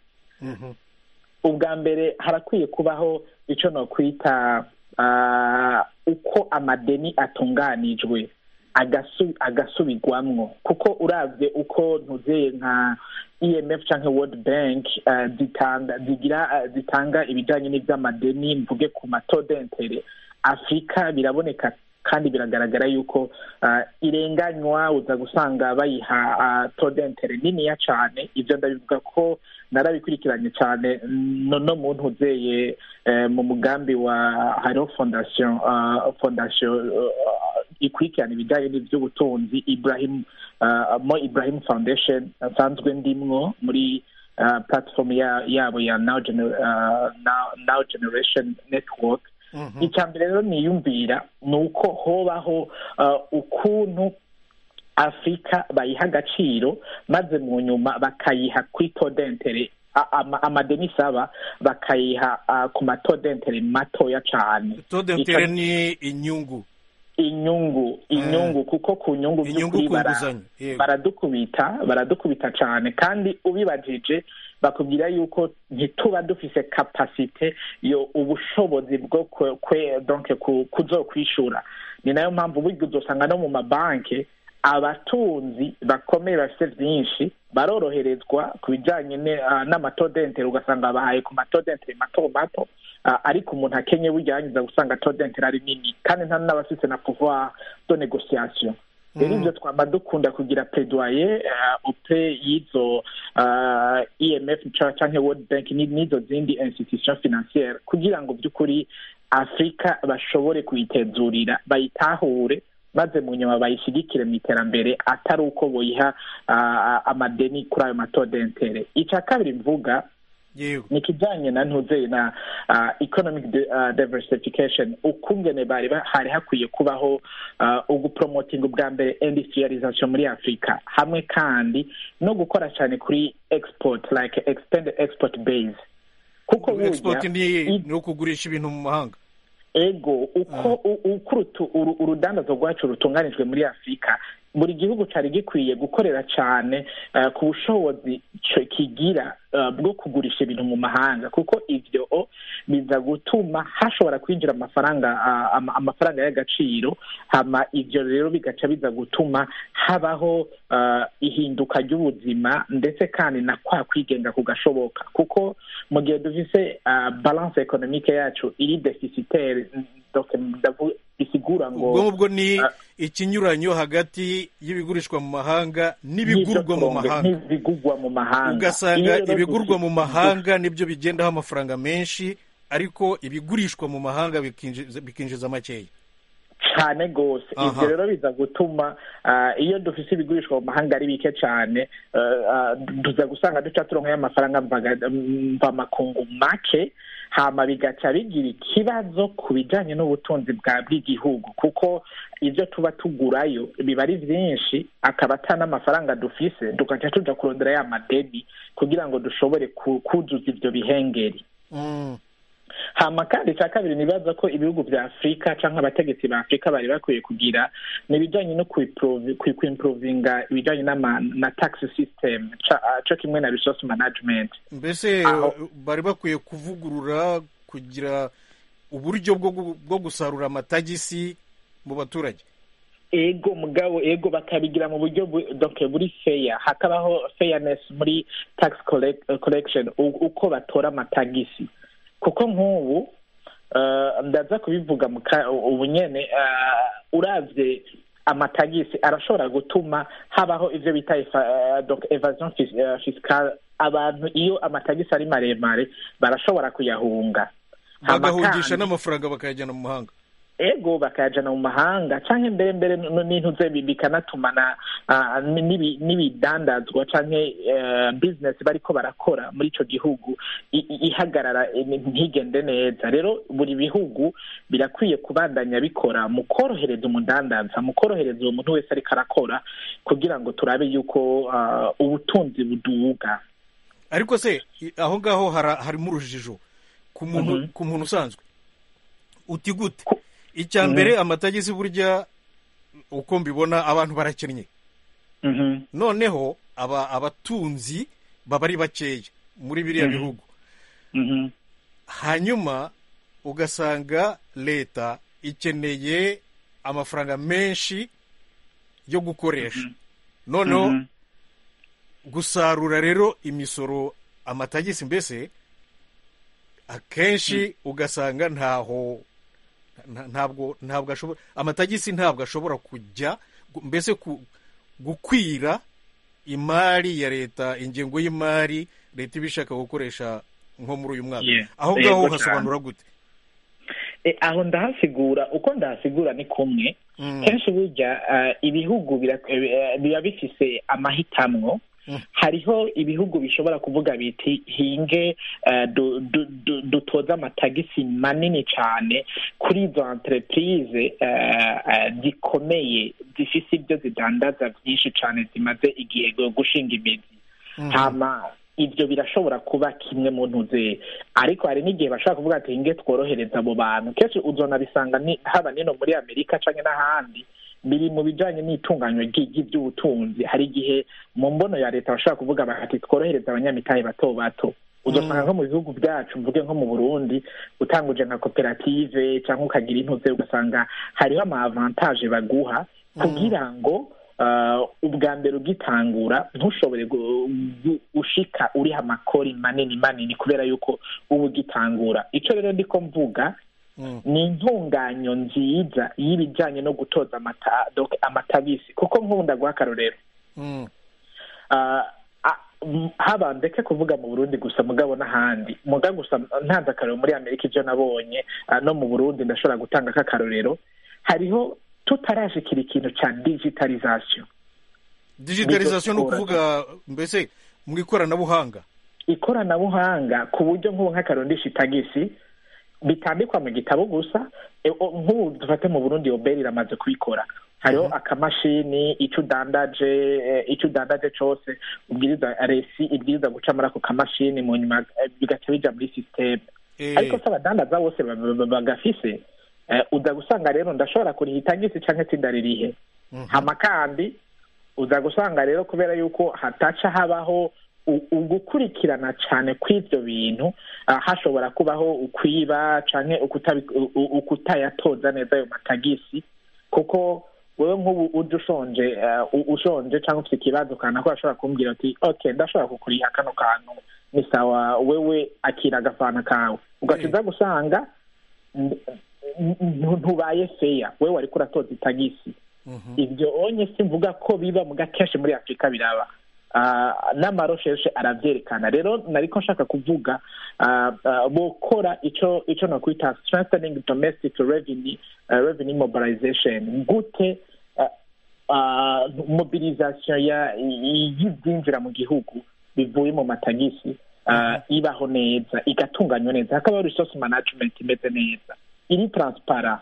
ubwa mbere harakwiye kubaho icyo nokwita ah, uko amadeni atunganijwe agasu- agasubirwamwo kuko uravye uko ntuzeye nka emf canke world bank ah, zitanga zigira ah, zitanga ibijanye n'ivy'amadeni mvuge ku matode intere afurika biraboneka kandi biragaragara yuko ah, irenganywa uza gusanga bayiha ah, tode intere niniya cane ivyo ndabivuga ko narabikurikiranye cyane no no muntu uzeye eh, mu mugambi wa hariho fondasiyo ah, fondasiyo ah, ikurikirana ibijyanye n'iby'ubutunzi ibrahim ah, mo ibrahim foundation nsanzwe ndimwo muri ah, platform ya- yabo ya now Gener- ah, Now- now generation network icya mbere rero niyumvira ni uko hobaho ah, ukuntu afurika bayiha agaciro maze mu nyuma bakayiha kuri todentere amadeni isaba bakayiha ah, ku matodentere matoya cyane todentere ni inyungu inyungu inyungu kuko ku nyungu Inyungu by'ukuri ku bara- nguzanyo, yego. baradukubita baradukubita cyane kandi ubibajije bakubwira yuko ntituba dufise kapasite yo ubushobozi bwo kwe- kwe- donc ku- kuzokwishura ni nayo mpamvu burya uzosanga no mu mabanki abatunzi bakomeye bafite byinshi baroroherezwa ku bijyanye ne- ah, n'amatodentere ugasanga bahaye ku matodentere mato mato Ah, ariko umuntu akenye burya yangiza gusanga todentere ari nini kandi nta n'abafite na pouvoir de négociation rero ibyo twaba dukunda kugira pedoye upe y'izo ah, emf ca- canke world bank ni- n'izo zindi institution financiere kugira ngo by'ukuri afurika bashobore kuyitezurira bayitahure maze mu nyuma bayishyigikire mu iterambere atari uko boyiha ah, amadeni kuri ayo matodentere icya kabiri mvuga yego ni kijanye na ntuzeye na ah, economic de, ah, diversification ukungene bari ba- hari hakwiye kubaho ah, ugupromoting ubwa mbere industrialization muri afurika hamwe kandi no gukora cyane kuri export like expand export base kuko burya export ni i- ni ukugurisha ibintu mu mahanga ego uko u- uko urutu- uru- urudandazo rwacu rutunganijwe muri afurika buri gihugu cyari gikwiye gukorera cyane eh, ku bushobozi cyo kigira eh, bwo kugurisha ibintu mu mahanga kuko ivyo biza gutuma hashobora kwinjira amafaranga ah, ama- amafaranga y'agaciro hama ivyo rero bigaca biza gutuma habaho eh, ihinduka ry'ubuzima ndetse kandi na kwa kwigenga kugashoboka kuko mu gihe dufise ah, balance economique yacu iri deficitaire donc ndavu- bisigura ngo ubwo ngubwo ni Ah. ikinyuranyo hagati y'ibigurishwa mu mahanga n'ibigurwa mu n'ibisotongo, mahanga n'ibigurwa mu mahanga Iyo ugasanga rero ibigurwa dusi- mu mahanga nibyo bigendaho amafaranga menshi ariko ibigurishwa mu mahanga bikinjiza bikinjiza makeya cyane rwose Aha. ibyo rero biza gutuma ah, iyo dufite ibigurishwa mu mahanga ari bike cyane ah, ah, tuza gusanga duca turonkayo amafaranga mvaga- mvamakungu make hama bigaca bigira ikibazo ku bijyanye n'ubutunzi bwa bw'igihugu kuko ibyo tuba tugurayo biba ari byinshi akaba ata n'amafaranga dufise tugaca tuja kurondera ya madeni kugira ngo dushobore ku- kuzuza ibyo bihengeri Mm. hama kandi icya kabiri nibaza ko ibihugu bya afurika cyangwa abategetsi ba afurika bari bakwiye kugira ni ibijyanye no kuiprovi- kui- kuimprovinga ibijyanye n'ama- na tax system ca- ah, cyo kimwe na resource management mbese Aho. bari bakwiye kuvugurura kugira uburyo bwo gu- bwo gusarura amatagisi mu baturage ego mugabo ego bakabigira mu buryo bu- donc buri feya hakabaho fairness muri tax collect- collection u- uko batora amatagisi kuko nk'ubu eh, ndaza kubivuga mu ka- ubu nyene eh, uravye amatagisi arashobora gutuma habaho ivyo bita efa- eh, donc evasion fis- eh, fiscale abantu iyo amatagisi ari maremare barashobora kuyahunga Hama bagahungisha kandi- n'amafaranga bakayajyana mu mahanga ego bakayajana mu mahanga canke mbere mbere n- n'intuze bi- bikanatumana ah, n'ibi- n'ibidandazwa canke eh, business bariko barakora muri ico gihugu i- i- ihagarara eh, ntigende neza rero buri bihugu birakwiye kubandanya bikora mu korohereza umudandaza mu korohereza uwo muntu wese ariko arakora kugira ngo turabe yuko ah, ubutunzi buduga ariko se i- aho ngaho hara- harimo urujijo ku muntu Mhm. ku muntu usanzwe uti gute icya mbere amatagisi burya uko mbibona abantu barakennye noneho aba abatunzi baba ari bakeya muri biriya bihugu hanyuma ugasanga leta ikeneye amafaranga menshi yo gukoresha noneho gusarura rero imisoro amatagisi mbese akenshi ugasanga ntaho nta- ntabwo ntabwo ashobora amatagisi ntabwo ashobora kujya gu- mbese ku- gukwira imari ya leta ingengo y'imari leta iba ishaka gukoresha nko muri uyu mwaka Yeah. aho Yego ngaho cyane. hasobanura gute E, aho ndahasigura uko ndahasigura ni kumwe Mm. kenshi burya eh, ibihugu bira- eh, biba bifise amahitamwo Mm. hariho ibihugu bishobora kuvuga biti hinge eh, du- du- du- dutoze amatagisi manini cyane kuri izo entreprise eh, eh, zikomeye zifise ibyo zidandaza byinshi cyane zimaze igihe go- gushinga imizi Mhm. hama ibyo birashobora kuba kimwe mu ntuze ariko hari n'igihe bashobora kuvuga ati nge tworohereza abo bantu kenshi uzonabisanga ni- haba nino muri amerika canke n'ahandi biri mu bijanye n'itunganywa ry- ry'iby'ubutunzi hari igihe mu mbono ya leta bashobora kuvuga bati tworohereza abanyamitahe bato bato uzasanga nko mu bihugu byacu mvuge nko mu burundi utanguje nka koperative cyangwa ukagira intuze ugasanga hariho ama avantage baguha kugira ngo uh, ubwa mbere ugitangura ntushobore gu- gu- gushika uriho amakori manini manini kubera yuko uba ugitangura icyo rero ndiko mvuga Mm. ni intunganyo nziza y'ibijyanye no gutoza amata- donc amatabisi kuko nk'ubundi aguha akarorero Mm. Ah, ah, m- haba ndeke kuvuga mu burundi gusa mugabo n'ahandi muga gusa ntanze akarorero muri amerika ibyo nabonye ah, no mu burundi ndashobora gutanga nk'akarorero hariho tutarashikira ikintu cya digitalization digitalization ni Nizo ukuvuga mbese mu ikoranabuhanga ikoranabuhanga ku buryo nk'ubu nk'akarondisha itagisi bitandikwa mu gitabo gusa E, o- nk'ubu dufate mu burundi oberi iramaze kubikora hariho akamashini icyo udandaje eh, icyo udandaje cyose ubwiriza resi ibwiriza guca muri ako kamashini mu nyuma eh, bigaca bija muri sisiteme Eh, ariko se abadandaza bose ba- ba- ba- bagafise eh, uza gusanga rero ndashobora kuriha itagisi cyangwa sindaririhe mhm. hama kandi uza gusanga rero kubera yuko hataca habaho ugukurikirana cyane kw'ibyo bintu ah, hashobora kubaho ukwiba cyane ukutayatoza neza ayo matagisi kuko wewe nk'ubu ujya ushonje ah, u- ushonje cyangwa ufite ikibazo ukana ko ashobora kumbwira ati ok ndashobora kukuriha kano kantu ni sawa wewe akira agafana kawe ugaca uza gusanga n- n- ntubaye feya wewe ariko uratoza itagisi ibyo onye simvuga ko biba muga kenshi muri afurika biraba Ah, n'amarosheshe arabyerekana rero nariko nshaka kuvuga ah, ah, bokora ico ico nokwita strengthening domestic revenue ah, revenue mobilization gute ah, ah, mobilisation ya- i- y'ibyinjira mu gihugu bivuye mu matagisi ah, ibaho neza igatunganywa neza hakaba resource management imeze neza iri transparent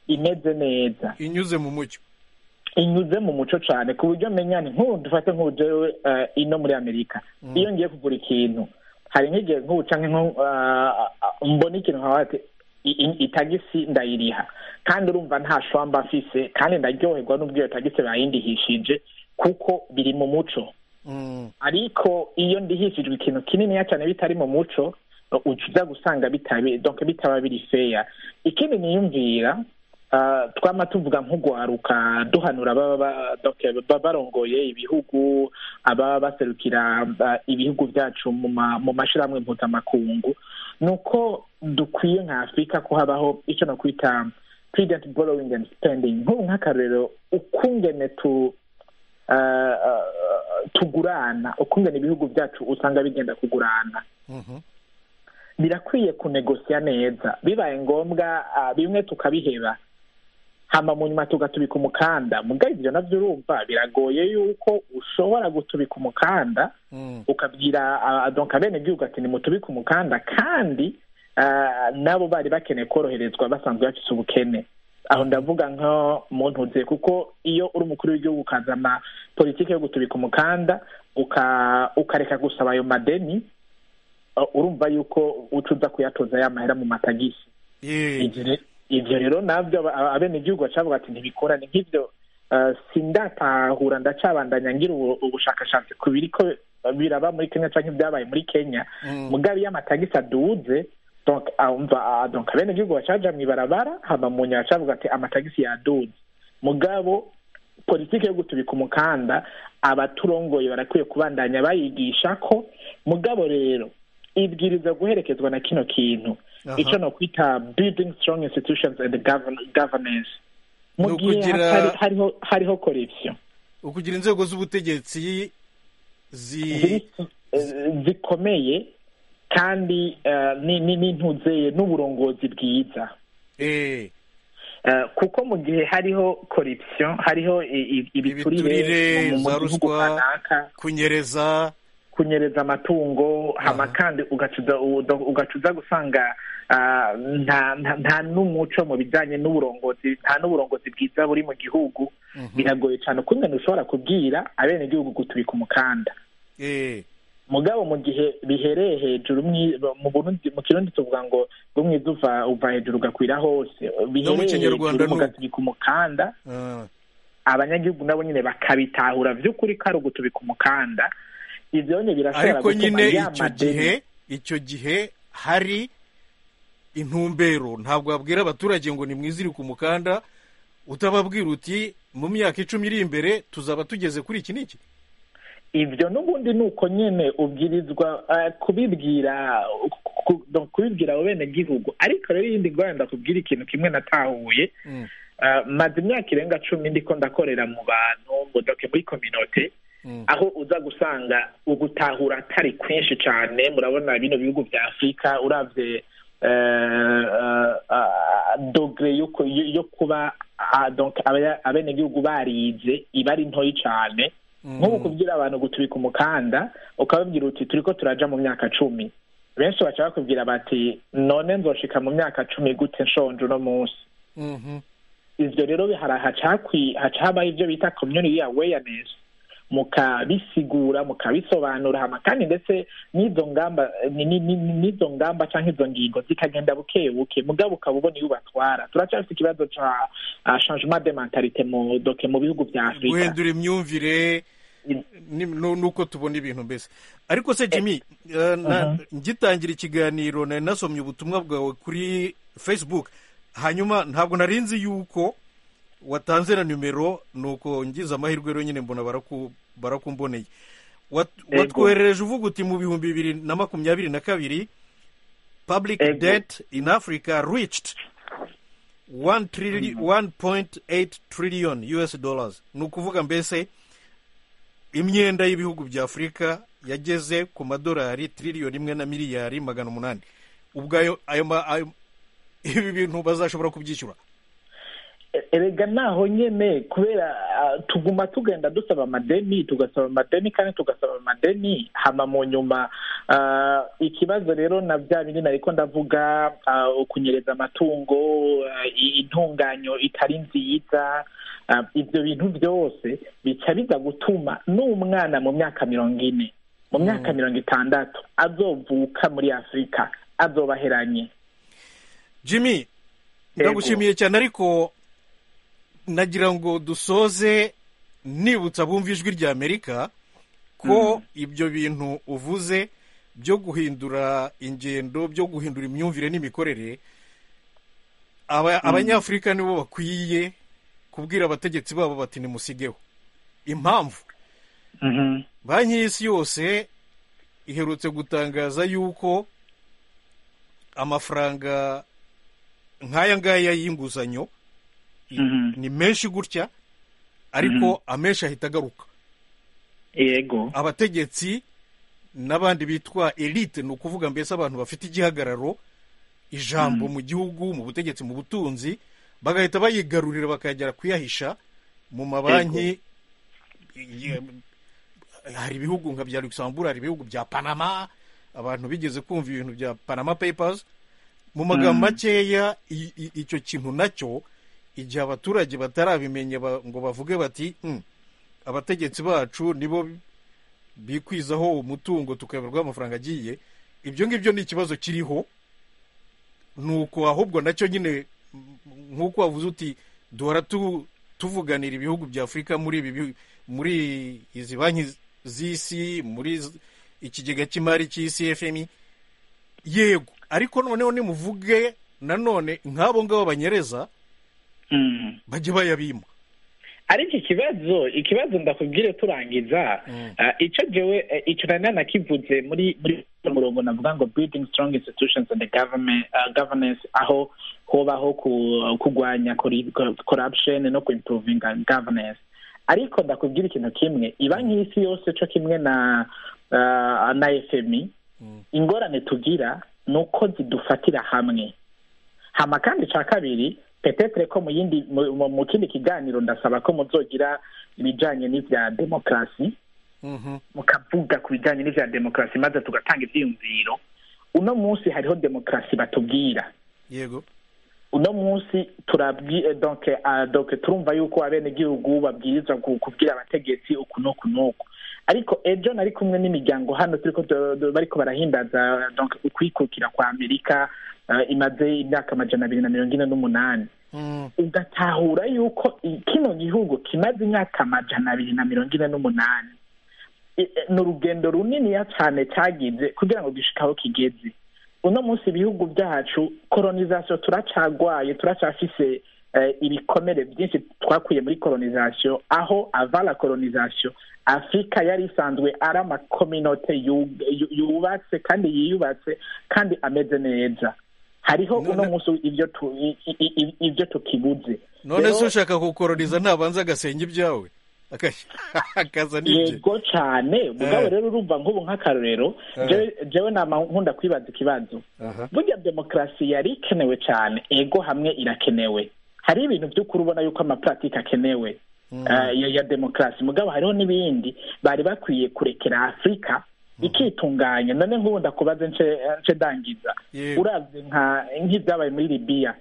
imeze neza inyuze mu mucyo inyuze mu muco cyane ku buryo menya ni nk'ubu dufate nk'ubujewe ino muri amerika iyo ngiye kugura ikintu hari nk'igihe nk'ubu canke nko ah, ah, mbona ikintu nkaba ati i- i- itagisi ndayiriha kandi urumva nta shwamba mfise kandi ndaryoherwa n'ubwo iyo tagisi bayindihishije kuko biri mu muco ariko iyo ndihishijwe ikintu kininiya cyane bitari mu muco uca uza gusanga bitabe donc bitaba biri feya ikindi niyumvira ah, twama tuvuga nk'ugwaruka duhanura ababa ba- donc baba barongoye ibihugu ababa baserukira ah, ibihugu byacu mu ma- mu mashirahamwe mpuzamakungu ni uko dukwiye nka afurika ko habaho icyo nakwita prudent borrowing and spending nk'ubu nk'akarorero ukungene tu ah, ah, tugurana ukungene ibihugu byacu usanga bigenda kugurana birakwiye kunegosiya neza bibaye ngombwa ah, bimwe tukabiheba hama mu nyuma tugatubika umukanda mugaye ibyo nabyo urumva biragoye yuko ushobora gutubika umukanda ukabwira ah, donc abenegihugu ati nimutubike umukanda kandi ah, nabo bari bakeneye koroherezwa basanzwe bafite ubukene aho ndavuga nko mu ntuze kuko iyo uri umukuru w'igihugu ukazana politiki yo gutubika umukanda uka- ukareka gusaba ayo madeni uh, urumva yuko uca uza kuyatoza ya mahera mu matagisi Yee. Ivyo re- ivyo rero nabyo aba- aba- abenegihugu bacavuga ati ntibikorane nk'ivyo uh, sindatahura ndacabandanya ngira ubu- ubushakashatsi ku biriko uh, biraba muri kenya canke ibyabaye muri kenya mugabe iyo amatagisi aduze donc umva ah, donc abenegihugu bacaja mw'ibarabara hama munya bacavuga ati amatagisi yaduze mugabo politiki yo gutubika umukanda abaturongoye barakwiye kubandanya bayigisha ko mugabo rero ibwiriza guherekezwa na kino kintu Aha. icyo no kwita building strong institutions and govern- governance mu Ni gihe ukugira- hatari- hariho hariho corruption ukugira inzego z'ubutegetsi zi ziri- eh, zikomeye kandi eh, ni- ni- n'intuzeye n'uburongozi bwiza eh, Eh, kuko mu gihe hariho corruption hariho i- i- ibiturire ibiturire mu- mu za gihugu ruswa kanaka kunyereza kunyereza amatungo hama kandi ugacuza ugacuza gusanga ah, nta nta- nta n'umuco mu bijyanye n'uburongozi nta n'uburongozi bwiza buri mu gihugu biragoye cyane ukungana ushobora kubwira abenegihugu gutubika umukanda eh, mugabo mu gihe bihereye hejuru mwi- mu Burundi mu kirundi tuvuga ngo rumwe uva uva hejuru ugakwira hose bihereye Kinyarwanda hejuru ni uko. mugatubika umukanda ah, abanyagihugu nabo nyine bakabitahura by'ukuri ko ari ugutubika umukanda ibyo nyine birashobora ariko gutuma nyine ya icyo madeni- gihe icyo gihe hari intumbero ntabwo wabwira abaturage ngo nimwizire ku mukanda utababwira uti mu myaka icumi iri imbere tuzaba tugeze kuri iki n'iki ibyo n'ubundi ni uko nyine ubwirizwa eh, kubibwira ku- ku- kubibwira abo benegihugu ariko rero iyindi ngorane ndakubwira ikintu kimwe natahuye Mm. Eh, maze imyaka irenga cumi ndiko ndakorera mu bantu ngo doke muri kominote Mm. aho uza gusanga ugutahura atari kwinshi cyane murabona bino bihugu bya afurika urabye eh, eh, ah, dogere yo ku- yo- yo kuba ah, donc abaya- abenegihugu barize iba ari ntoyi cyane nk'ubu kubwira abantu gutubika umukanda ukababwira uti turiko turaja mu myaka cumi benshi baca bakubwira bati none nzoshika mu myaka cumi gute nshonje uno munsi Mhm. ivyo rero hara- haca hakwi- haca habaho ivyo bita community awareness mukabisigura mukabisobanura hama kandi ndetse n'izo ngamba ni- ni- ni- ni- n'izo ngamba canke izo ngingo zikagenda buke buke mugabo ukaba ubona iyo ubatwara turacyafite ikibazo ca ah, changement de mentalite mu doke mu bihugu vya afurika guhindura imyumvire ni ni uko tubona ibintu mbese ariko se jimmy eh, na- ngitangira ikiganiro nari nasomye ubutumwa bwawe kuri facebook hanyuma ntabwo nari nzi yuko watanze na nimero nuko ngize amahirwe rero nyine mbona baraku- barakumboneye Wat- Yego. watwoherereje uvuga uti mu bihumbi bibiri na makumyabiri na kabiri public Yego. debt in africa reached one trilli- 1.8 trillion us dollars ni ukuvuga mbese imyenda y'ibihugu bya afurika yageze ku madolari tiririyoni imwe na miliyari magana umunani ubwayo ayo ma- ayo- ibi bintu bazashobora kubyishyura erega naho nyene kubera ah, tuguma tugenda dusaba amadeni tugasaba amadeni kandi tugasaba amadeni hama mu nyuma ah, ikibazo rero na bya bindi nariko ndavuga ah, kunyereza amatungo ah, i- intunganyo itari nziza ah, ibyo bintu byose bica biza gutuma n'umwana mu myaka mirongo ine mu myaka mirongo itandatu azovuka muri afurika azobaheranye jimmy Yego. ndagushimiye cyane ariko nagira ngo dusoze nibutsa bumva ijwi rya amerika ko ibyo bintu uvuze byo guhindura ingendo byo guhindura imyumvire n'imikorere aba- abanyafurika nibo bakwiye kubwira abategetsi babo bati nimusigeho impamvu banki y'isi yose iherutse gutangaza yuko amafaranga nk'aya ngaya y'inguzanyo i- Mhm. ni menshi gutya ariko amenshi ahita agaruka yego abategetsi n'abandi bitwa elite ni ukuvuga mbese abantu bafite igihagararo ijambo mu gihugu mu butegetsi mu butunzi bagahita bayigarurira bakagera kuyahisha mu mabanki ye- hari ibihugu nka bya luxembourg hari ibihugu bya panama abantu bigeze kumva ibintu bya panama papers mu magambo makeya i- i- icyo kintu nacyo igihe abaturage batarabimenya ba- ngo bavuge bati "Hmm, abategetsi bacu nibo bikwizaho umutungo tukayoberwa amafaranga agiye ibyo ngibyo ni ikibazo kiriho nuko ahubwo nacyo nyine m- nk'uko wavuze uti duhora tu- tuvuganira ibihugu bya afurika muri ibi bihu- muri izi banki z- z'isi muri z- ikigega cy'imari cy'isi fmi yego ariko noneho nimuvuge nanone nk'abo ngabo banyereza Mhm. bajye bayabima ariko ikibazo ikibazo ndakubwire turangiza ah, icyo jewe eh, icyo nari nanakivuze muri muri uno murongo navuga ngo building strong institutions and government ah, governance aho hobaho ku- kurwanya corri- corruption no ku improvinga governance ariko ndakubwira ikintu kimwe ibanki y'isi yose cyo kimwe na ah, na fmi ingorane tugira ni uko zidufatira hamwe hama kandi cya kabiri petetere ko mu yindi mu- mu- mu kindi kiganiro ndasaba ko muzogira ibijyanye n'ibya demokarasi Mhm. mukavuga ku bijyanye n'ibya demokarasi maze tugatanga ibyiyumviro uno munsi hariho demokarasi batubwira yego uno munsi turabwi eh, donc ah, donc turumva yuko abenegihugu babwirizwa ku- kubwira abategetsi uku n'uku n'uku ariko ejo nari kumwe n'imiryango hano turiko tu- tu- bariko barahimbaza donc ukwikukira kwa amerika ah, imaze imyaka amajana abiri na mirongo ine n'umunani Mm. ugatahura yuko i- kino gihugu kimaze imyaka amajana abiri na mirongo ine n'umunani I- eh, ni urugendo runiniya cyane cyagize kugira ngo gishike aho kigeze uno munsi ibihugu byacu koronisasiyo turacagwaye turacyafise eh, ibikomere byinshi twakuye muri koronisasiyo aho avala koronisasiyo afurika yari isanzwe ari amakominote yu- yu- yubatse kandi yiyubatse kandi ameze neza hariho uno munsi ibyo tu- i- i- i- ibyo tukibuze none Rero- se ushaka kukoroniza ntabanza agasenge ibyawe Akaj- akaza n'ibye yego cyane mugabo Eh. rero urumva nk'ubu nk'akarorero Eh. jewe- jewe nama nkunda kwibaza ikibazo Aha. burya demokarasi yari ikenewe cyane ego hamwe irakenewe hari ibintu by'ukuri ubona yuko amapuratike akenewe eh, ya- ya demokarasi mugabo hariho n'ibindi bari bakwiye kurekera afurika ikitunganya none nk'ubu ndakubaze nce- nce ndangiza Yego. uravye nka nk'ibyabaye muri libiya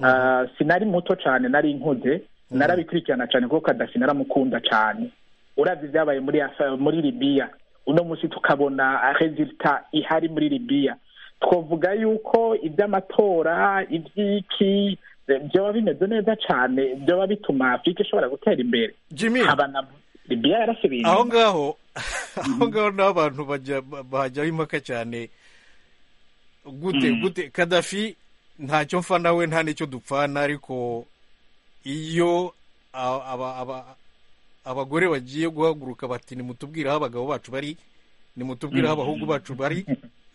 Ah, sinari muto cyane nari nkuze narabikurikirana cyane kuko kadafi naramukunda cyane uravye ibyabaye muri Af- muri libiya uno munsi tukabona resulta ihari muri libiya twavuga yuko iby'amatora iby'iki eh, byoba bimeze neza cyane byoba bituma afurika ishobora gutera imbere jimmy Haba na- libiya yarasubije aho ngaho aho ngaho naho abantu bajya- bahajyaho impaka cyane gute gute kadafi ntacyo mfa nawe nta n'icyo dupfana ariko iyo a- aba- aba- abagore bagiye guhaguruka bati nimutubwire aho abagabo bacu bari nimutubwire aho abahungu bacu bari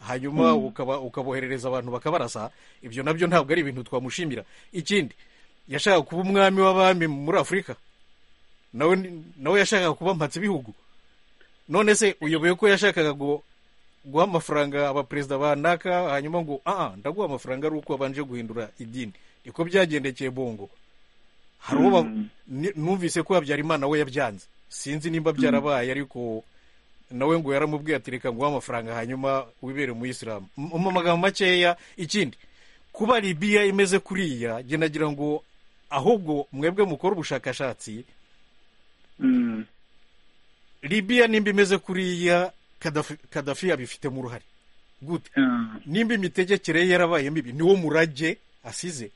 hanyuma ukaba ukaboherereza abantu bakabarasa ibyo nabyo ntabwo ari ibintu twamushimira ikindi yashakaga kuba umwami w'abami muri afurika nawe nawe yashakaga kuba mpatse ibihugu none se uyoboye ko yashakaga gu- guha amafaranga abaperezida banaka hanyuma ngo aha ndaguha amafaranga ari uko wabanje guhindura idini niko byagendekeye bongo hari uwo ba- ni- numvise ko habyarimana we yabyanze sinzi nimba byarabaye ariko nawe ngo yaramubwiye ati reka nguhe amafaranga hanyuma wibere mu isilamu mu mu magambo makeya ikindi kuba libiya imeze kuriya njye nagira ngo ahubwo mwebwe mukore ubushakashatsi libiya nimba imeze kuriya Kadafi- kadafi abifitemo uruhare gute nimba imitegekere ye yarabaye mibi niwo murage asize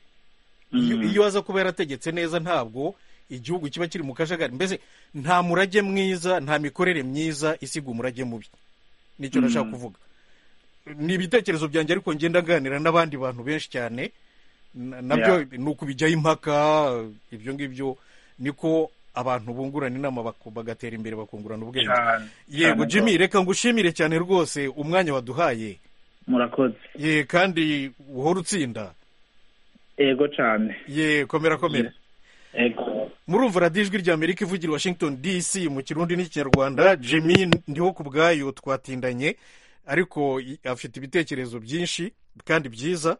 iyo Mm. iyo aza kuba yarategetse neza ntabwo igihugu kiba kiri mu kajagari mbese nta murage mwiza nta mikorere myiza isiga umurage mubi nicyo nashaka kuvuga ni ibitekerezo byanjye ariko ngenda nganira n'abandi bantu benshi cyane na- nabyo ni ukubijyaho impaka ibyo ngibyo niko abantu bungurana inama baku- bagatera imbere bakungurana ubwenge Cyane, yego cyane jimmy rwose. reka ngushimire cyane rwose umwanya waduhaye murakoze ye kandi uhora utsinda yego cyane ye komera komera yego murumva radiyo ijwi rya amerika ivugira i washington dc mu kirundi n'ikinyarwanda jimmy ndiho ku bwayo twatindanye ariko i- afite ibitekerezo byinshi kandi byiza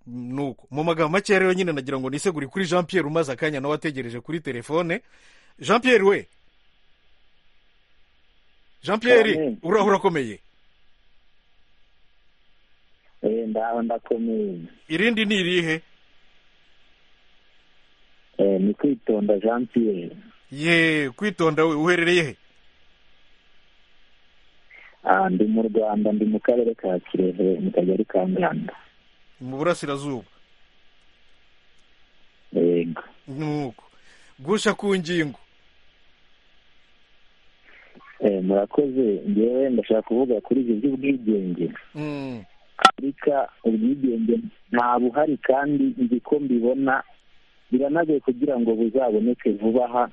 nuko mu magambo make rero nyine nagira ngo nisegure kuri jean pierre umaze akanya nawe ategereje kuri telefone jean pierre we jean pierre Cyane. uraho urakomeye Eh, ndaho ndakomeye irindi ni irihe Eh, ni kwitonda jean pierre ye kwitonda we uherereye he Ah, ndi mu rwanda ndi mu karere ka kirehe mu kagari ka nganda mu burasirazuba yego nuko gusha ku ngingo Eh, murakoze ngewe ndashaka kuvuga kuri ibyo by'ubwigenge Mm. afurika ubwigenge nta buhari kandi nzi ko mbibona biranagoye kugira ngo buzaboneke vuba aha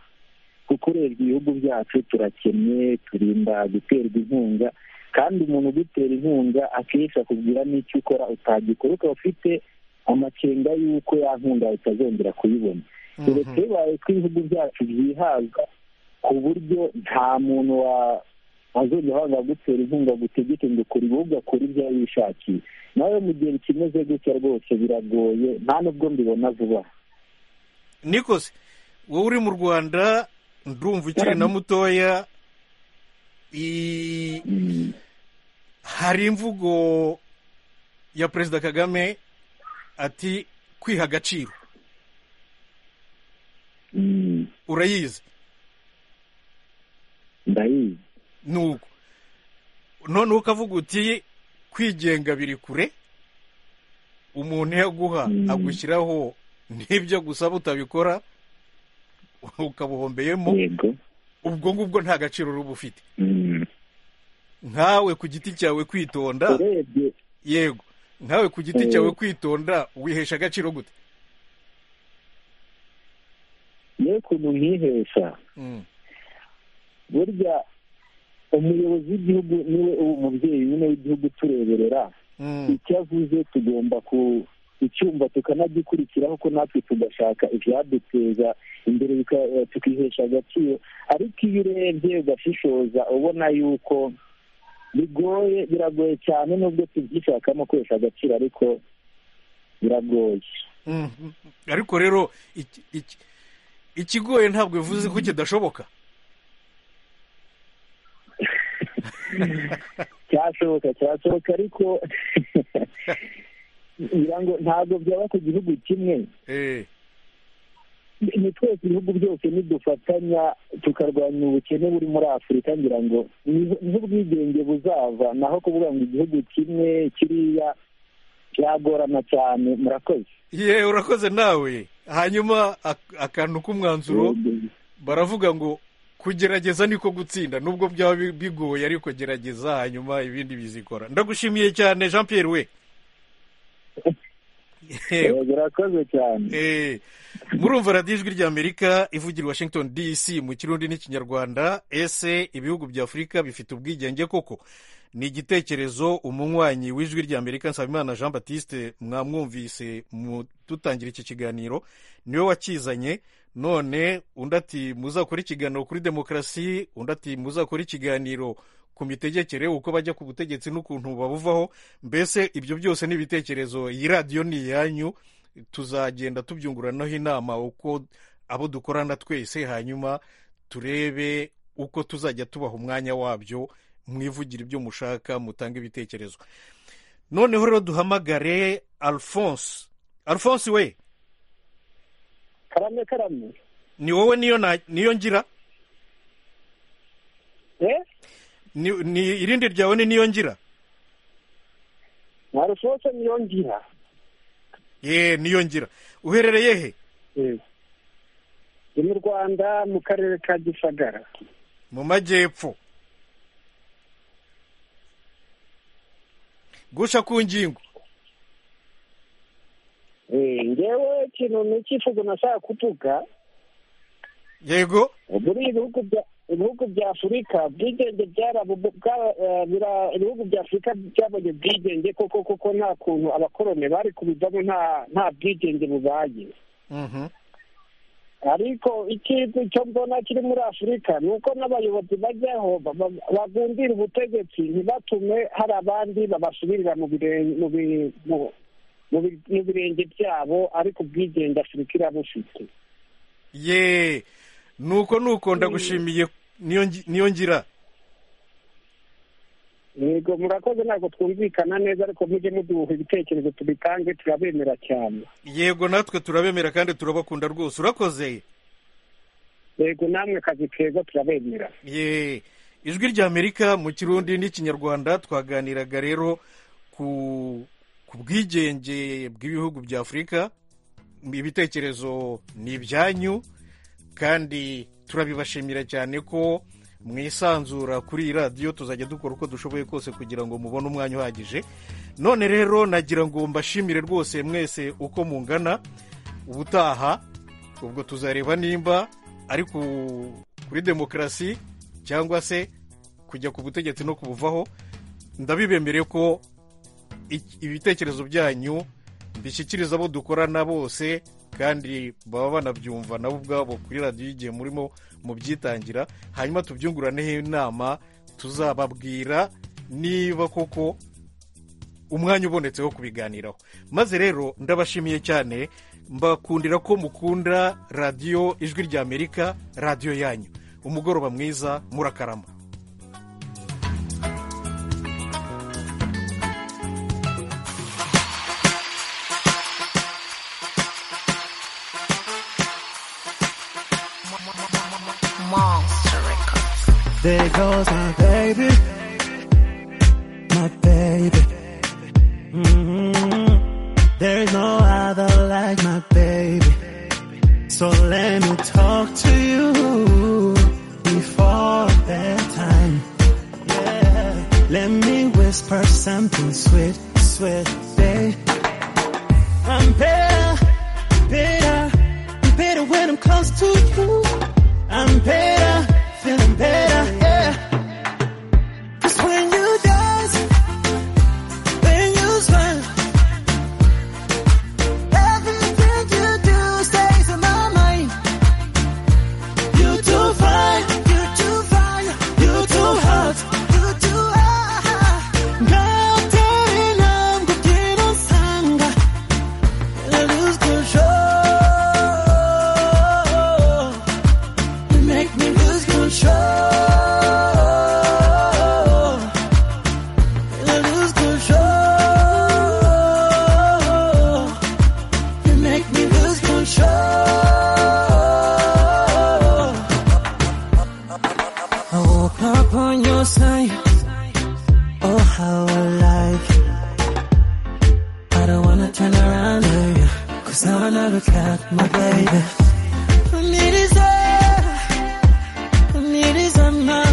kuko urebye ibihugu byacu turakennye turinda guterwa inkunga kandi umuntu ugutera inkunga akenshi akubwira n'icyo ukora utagikora ukaba ufite amakenga y'uko ya nkunga utazongera kuyibona uretse bibaye ko ibihugu byacu byihaza ku buryo nta muntu wa azongera wanga gutera inkunga gutegeke ngo ukora ibihugu akora ibyo yari yishakiye nawe mu gihe bikimeze gutya rwose biragoye nta nubwo mbibona vuba nikose wowe uri mu rwanda ndumva ukiri na mutoya i- hari imvugo ya perezida kagame ati kwiha agaciro urayizi ndayizi nuko none ukavuga uti kwigenga biri kure umuntu iyo aguha agushyiraho n'ibyo gusaba utabikora ukabuhombeyemo ubwo ngubwo nta gaciro ruba ufite nkawe ku giti cyawe kwitonda yego nkawe ku giti Eh. cyawe kwitonda wihesha agaciro gute yewe ukuntu nkihesha Mm. burya umuyobozi w'igihugu niwe uba umubyeyi nyine w'igihugu utureberera icyo avuze tugomba ku icyumva tukanagikurikiraho ko natwe tugashaka ibyaduteza imbere bika- eh, tukihesha agaciro ariko iyo urebye ugashishoza ubona yuko bigoye biragoye cyane nubwo tubyishakamo kwesha agaciro ariko biragoye Mhm. ariko rero iki- iki- ikigoye ntabwo bivuze ko kidashoboka cyashoboka cyashoboka ariko ngira ngo ntabwo byaba ku gihugu kimwe ni twese ibihugu byose nidufatanya tukarwanya ubukene buri muri afurika ngira ngo niho niho ubwigenge buzava naho kuvuga ngo igihugu kimwe kiriya cyagorana cyane murakoze ye urakoze nawe hanyuma ak- akantu k'umwanzuro baravuga ngo kugerageza niko gutsinda nubwo byaba bi- bigoye ariko gerageza hanyuma ibindi bizikora ndagushimiye cyane jean Pierre we Yewe. birakoze cyane Eh, murumva radiyo ijwi ry'amerika ivugira i washington dc mu kirundi n'ikinyarwanda ese ibihugu bya afurika bifite ubwigenge koko ni igitekerezo umunywanyi w'ijwi ry'amerika nsabimana jean batiste mwamwumvise mu dutangira iki kiganiro niwe wakizanye none undi ati muzakore ikiganiro kuri demokarasi undi ati muzakore ikiganiro ku mitegekere uko bajya ku butegetsi n'ukuntu babuvaho mbese ibyo byose ni ibitekerezo iyi radiyo ni iyanyu tuzagenda tubyunguranaho inama uko abo dukorana twese hanyuma turebe uko tuzajya tubaha umwanya wabyo mwivugire ibyo mushaka mutange ibitekerezo noneho rero duhamagare alphonse alphonse we karame karame ni wowe niyo na- niyo ngira eh ni ni- irindi ryawe ni niyo ngira ntarusohotse niyo ngira ye niyo ngira uherereye he Eh. ni mu rwanda mu karere ka gisagara mu majyepfo gusha ku ngingo Eh, ngewe ikintu ni icyifuzo nashaka kuvuga yego muri ibihugu bya ibihugu bya afurika ubwigenge byarabo bwa- eh, bira- ibihugu bya afurika byabonye ubwigenge koko koko nta kuntu abakoroni bari kubivamo nta nta bwigenge bubaye Mhm. ariko ikintu cyo mbona kiri muri afurika ni uko n'abayobozi bajyaho baba- bagundira ubutegetsi ntibatume hari abandi babasubirira mu biren- mu bi- mu- mu bi- mu birenge byabo ariko ubwigenge afurika irabufite ye nuko nuko ndagushimiye niyo ngi- niyo ngira yego murakoze ntabwo twumvikana neza ariko mujye muduha ibitekerezo tubitange turabemera cyane yego natwe turabemera kandi turabakunda rwose urakoze yego namwe akazi keza turabemera ye ijwi ry'amerika mu kirundi n'ikinyarwanda twaganiraga rero ku ku bwigenge bw'ibihugu bya afurika ibitekerezo ni ibyanyu kandi turabibashimira cyane ko mwisanzura kuri iyi radiyo tuzajya dukora uko dushoboye kose kugira ngo mubone umwanya uhagije none rero nagira ngo mbashimire rwose mwese uko mungana ubutaha ubwo tuzareba nimba ari ku- kuri demokarasi cyangwa se kujya ku butegetsi no kubuvaho ndabibemereye ko ik- ibitekerezo byanyu mbishyikiriza abo dukorana bose kandi baba banabyumva nabo ubwabo kuri radiyo igihe murimo mubyitangira hanyuma tubyunguraneho inama tuzababwira niba koko umwanya ubonetse wo kubiganiraho maze rero ndabashimiye cyane mbakundira ko mukunda radiyo ijwi ry'amerika radiyo yanyu umugoroba mwiza murakarama Monster Records. There goes my baby, my baby. Mhm. There's no other like my baby. So let me talk to you before bedtime. Yeah. Let me whisper something sweet, sweet, babe. I'm better, better, better when I'm close to you. I'm better, feeling better, yeah. Cause when you dance, when you smile, everything you do stays in my mind. You too fine, you too fine, you too hot, you too hot. 나를 남고 뛰는 상가, I lose control. You make me lose control. I lose control. You make me lose control. I woke up on your side. Oh, how I like it. I don't wanna turn around, baby. Cause now I never got my baby. I need it, I need nka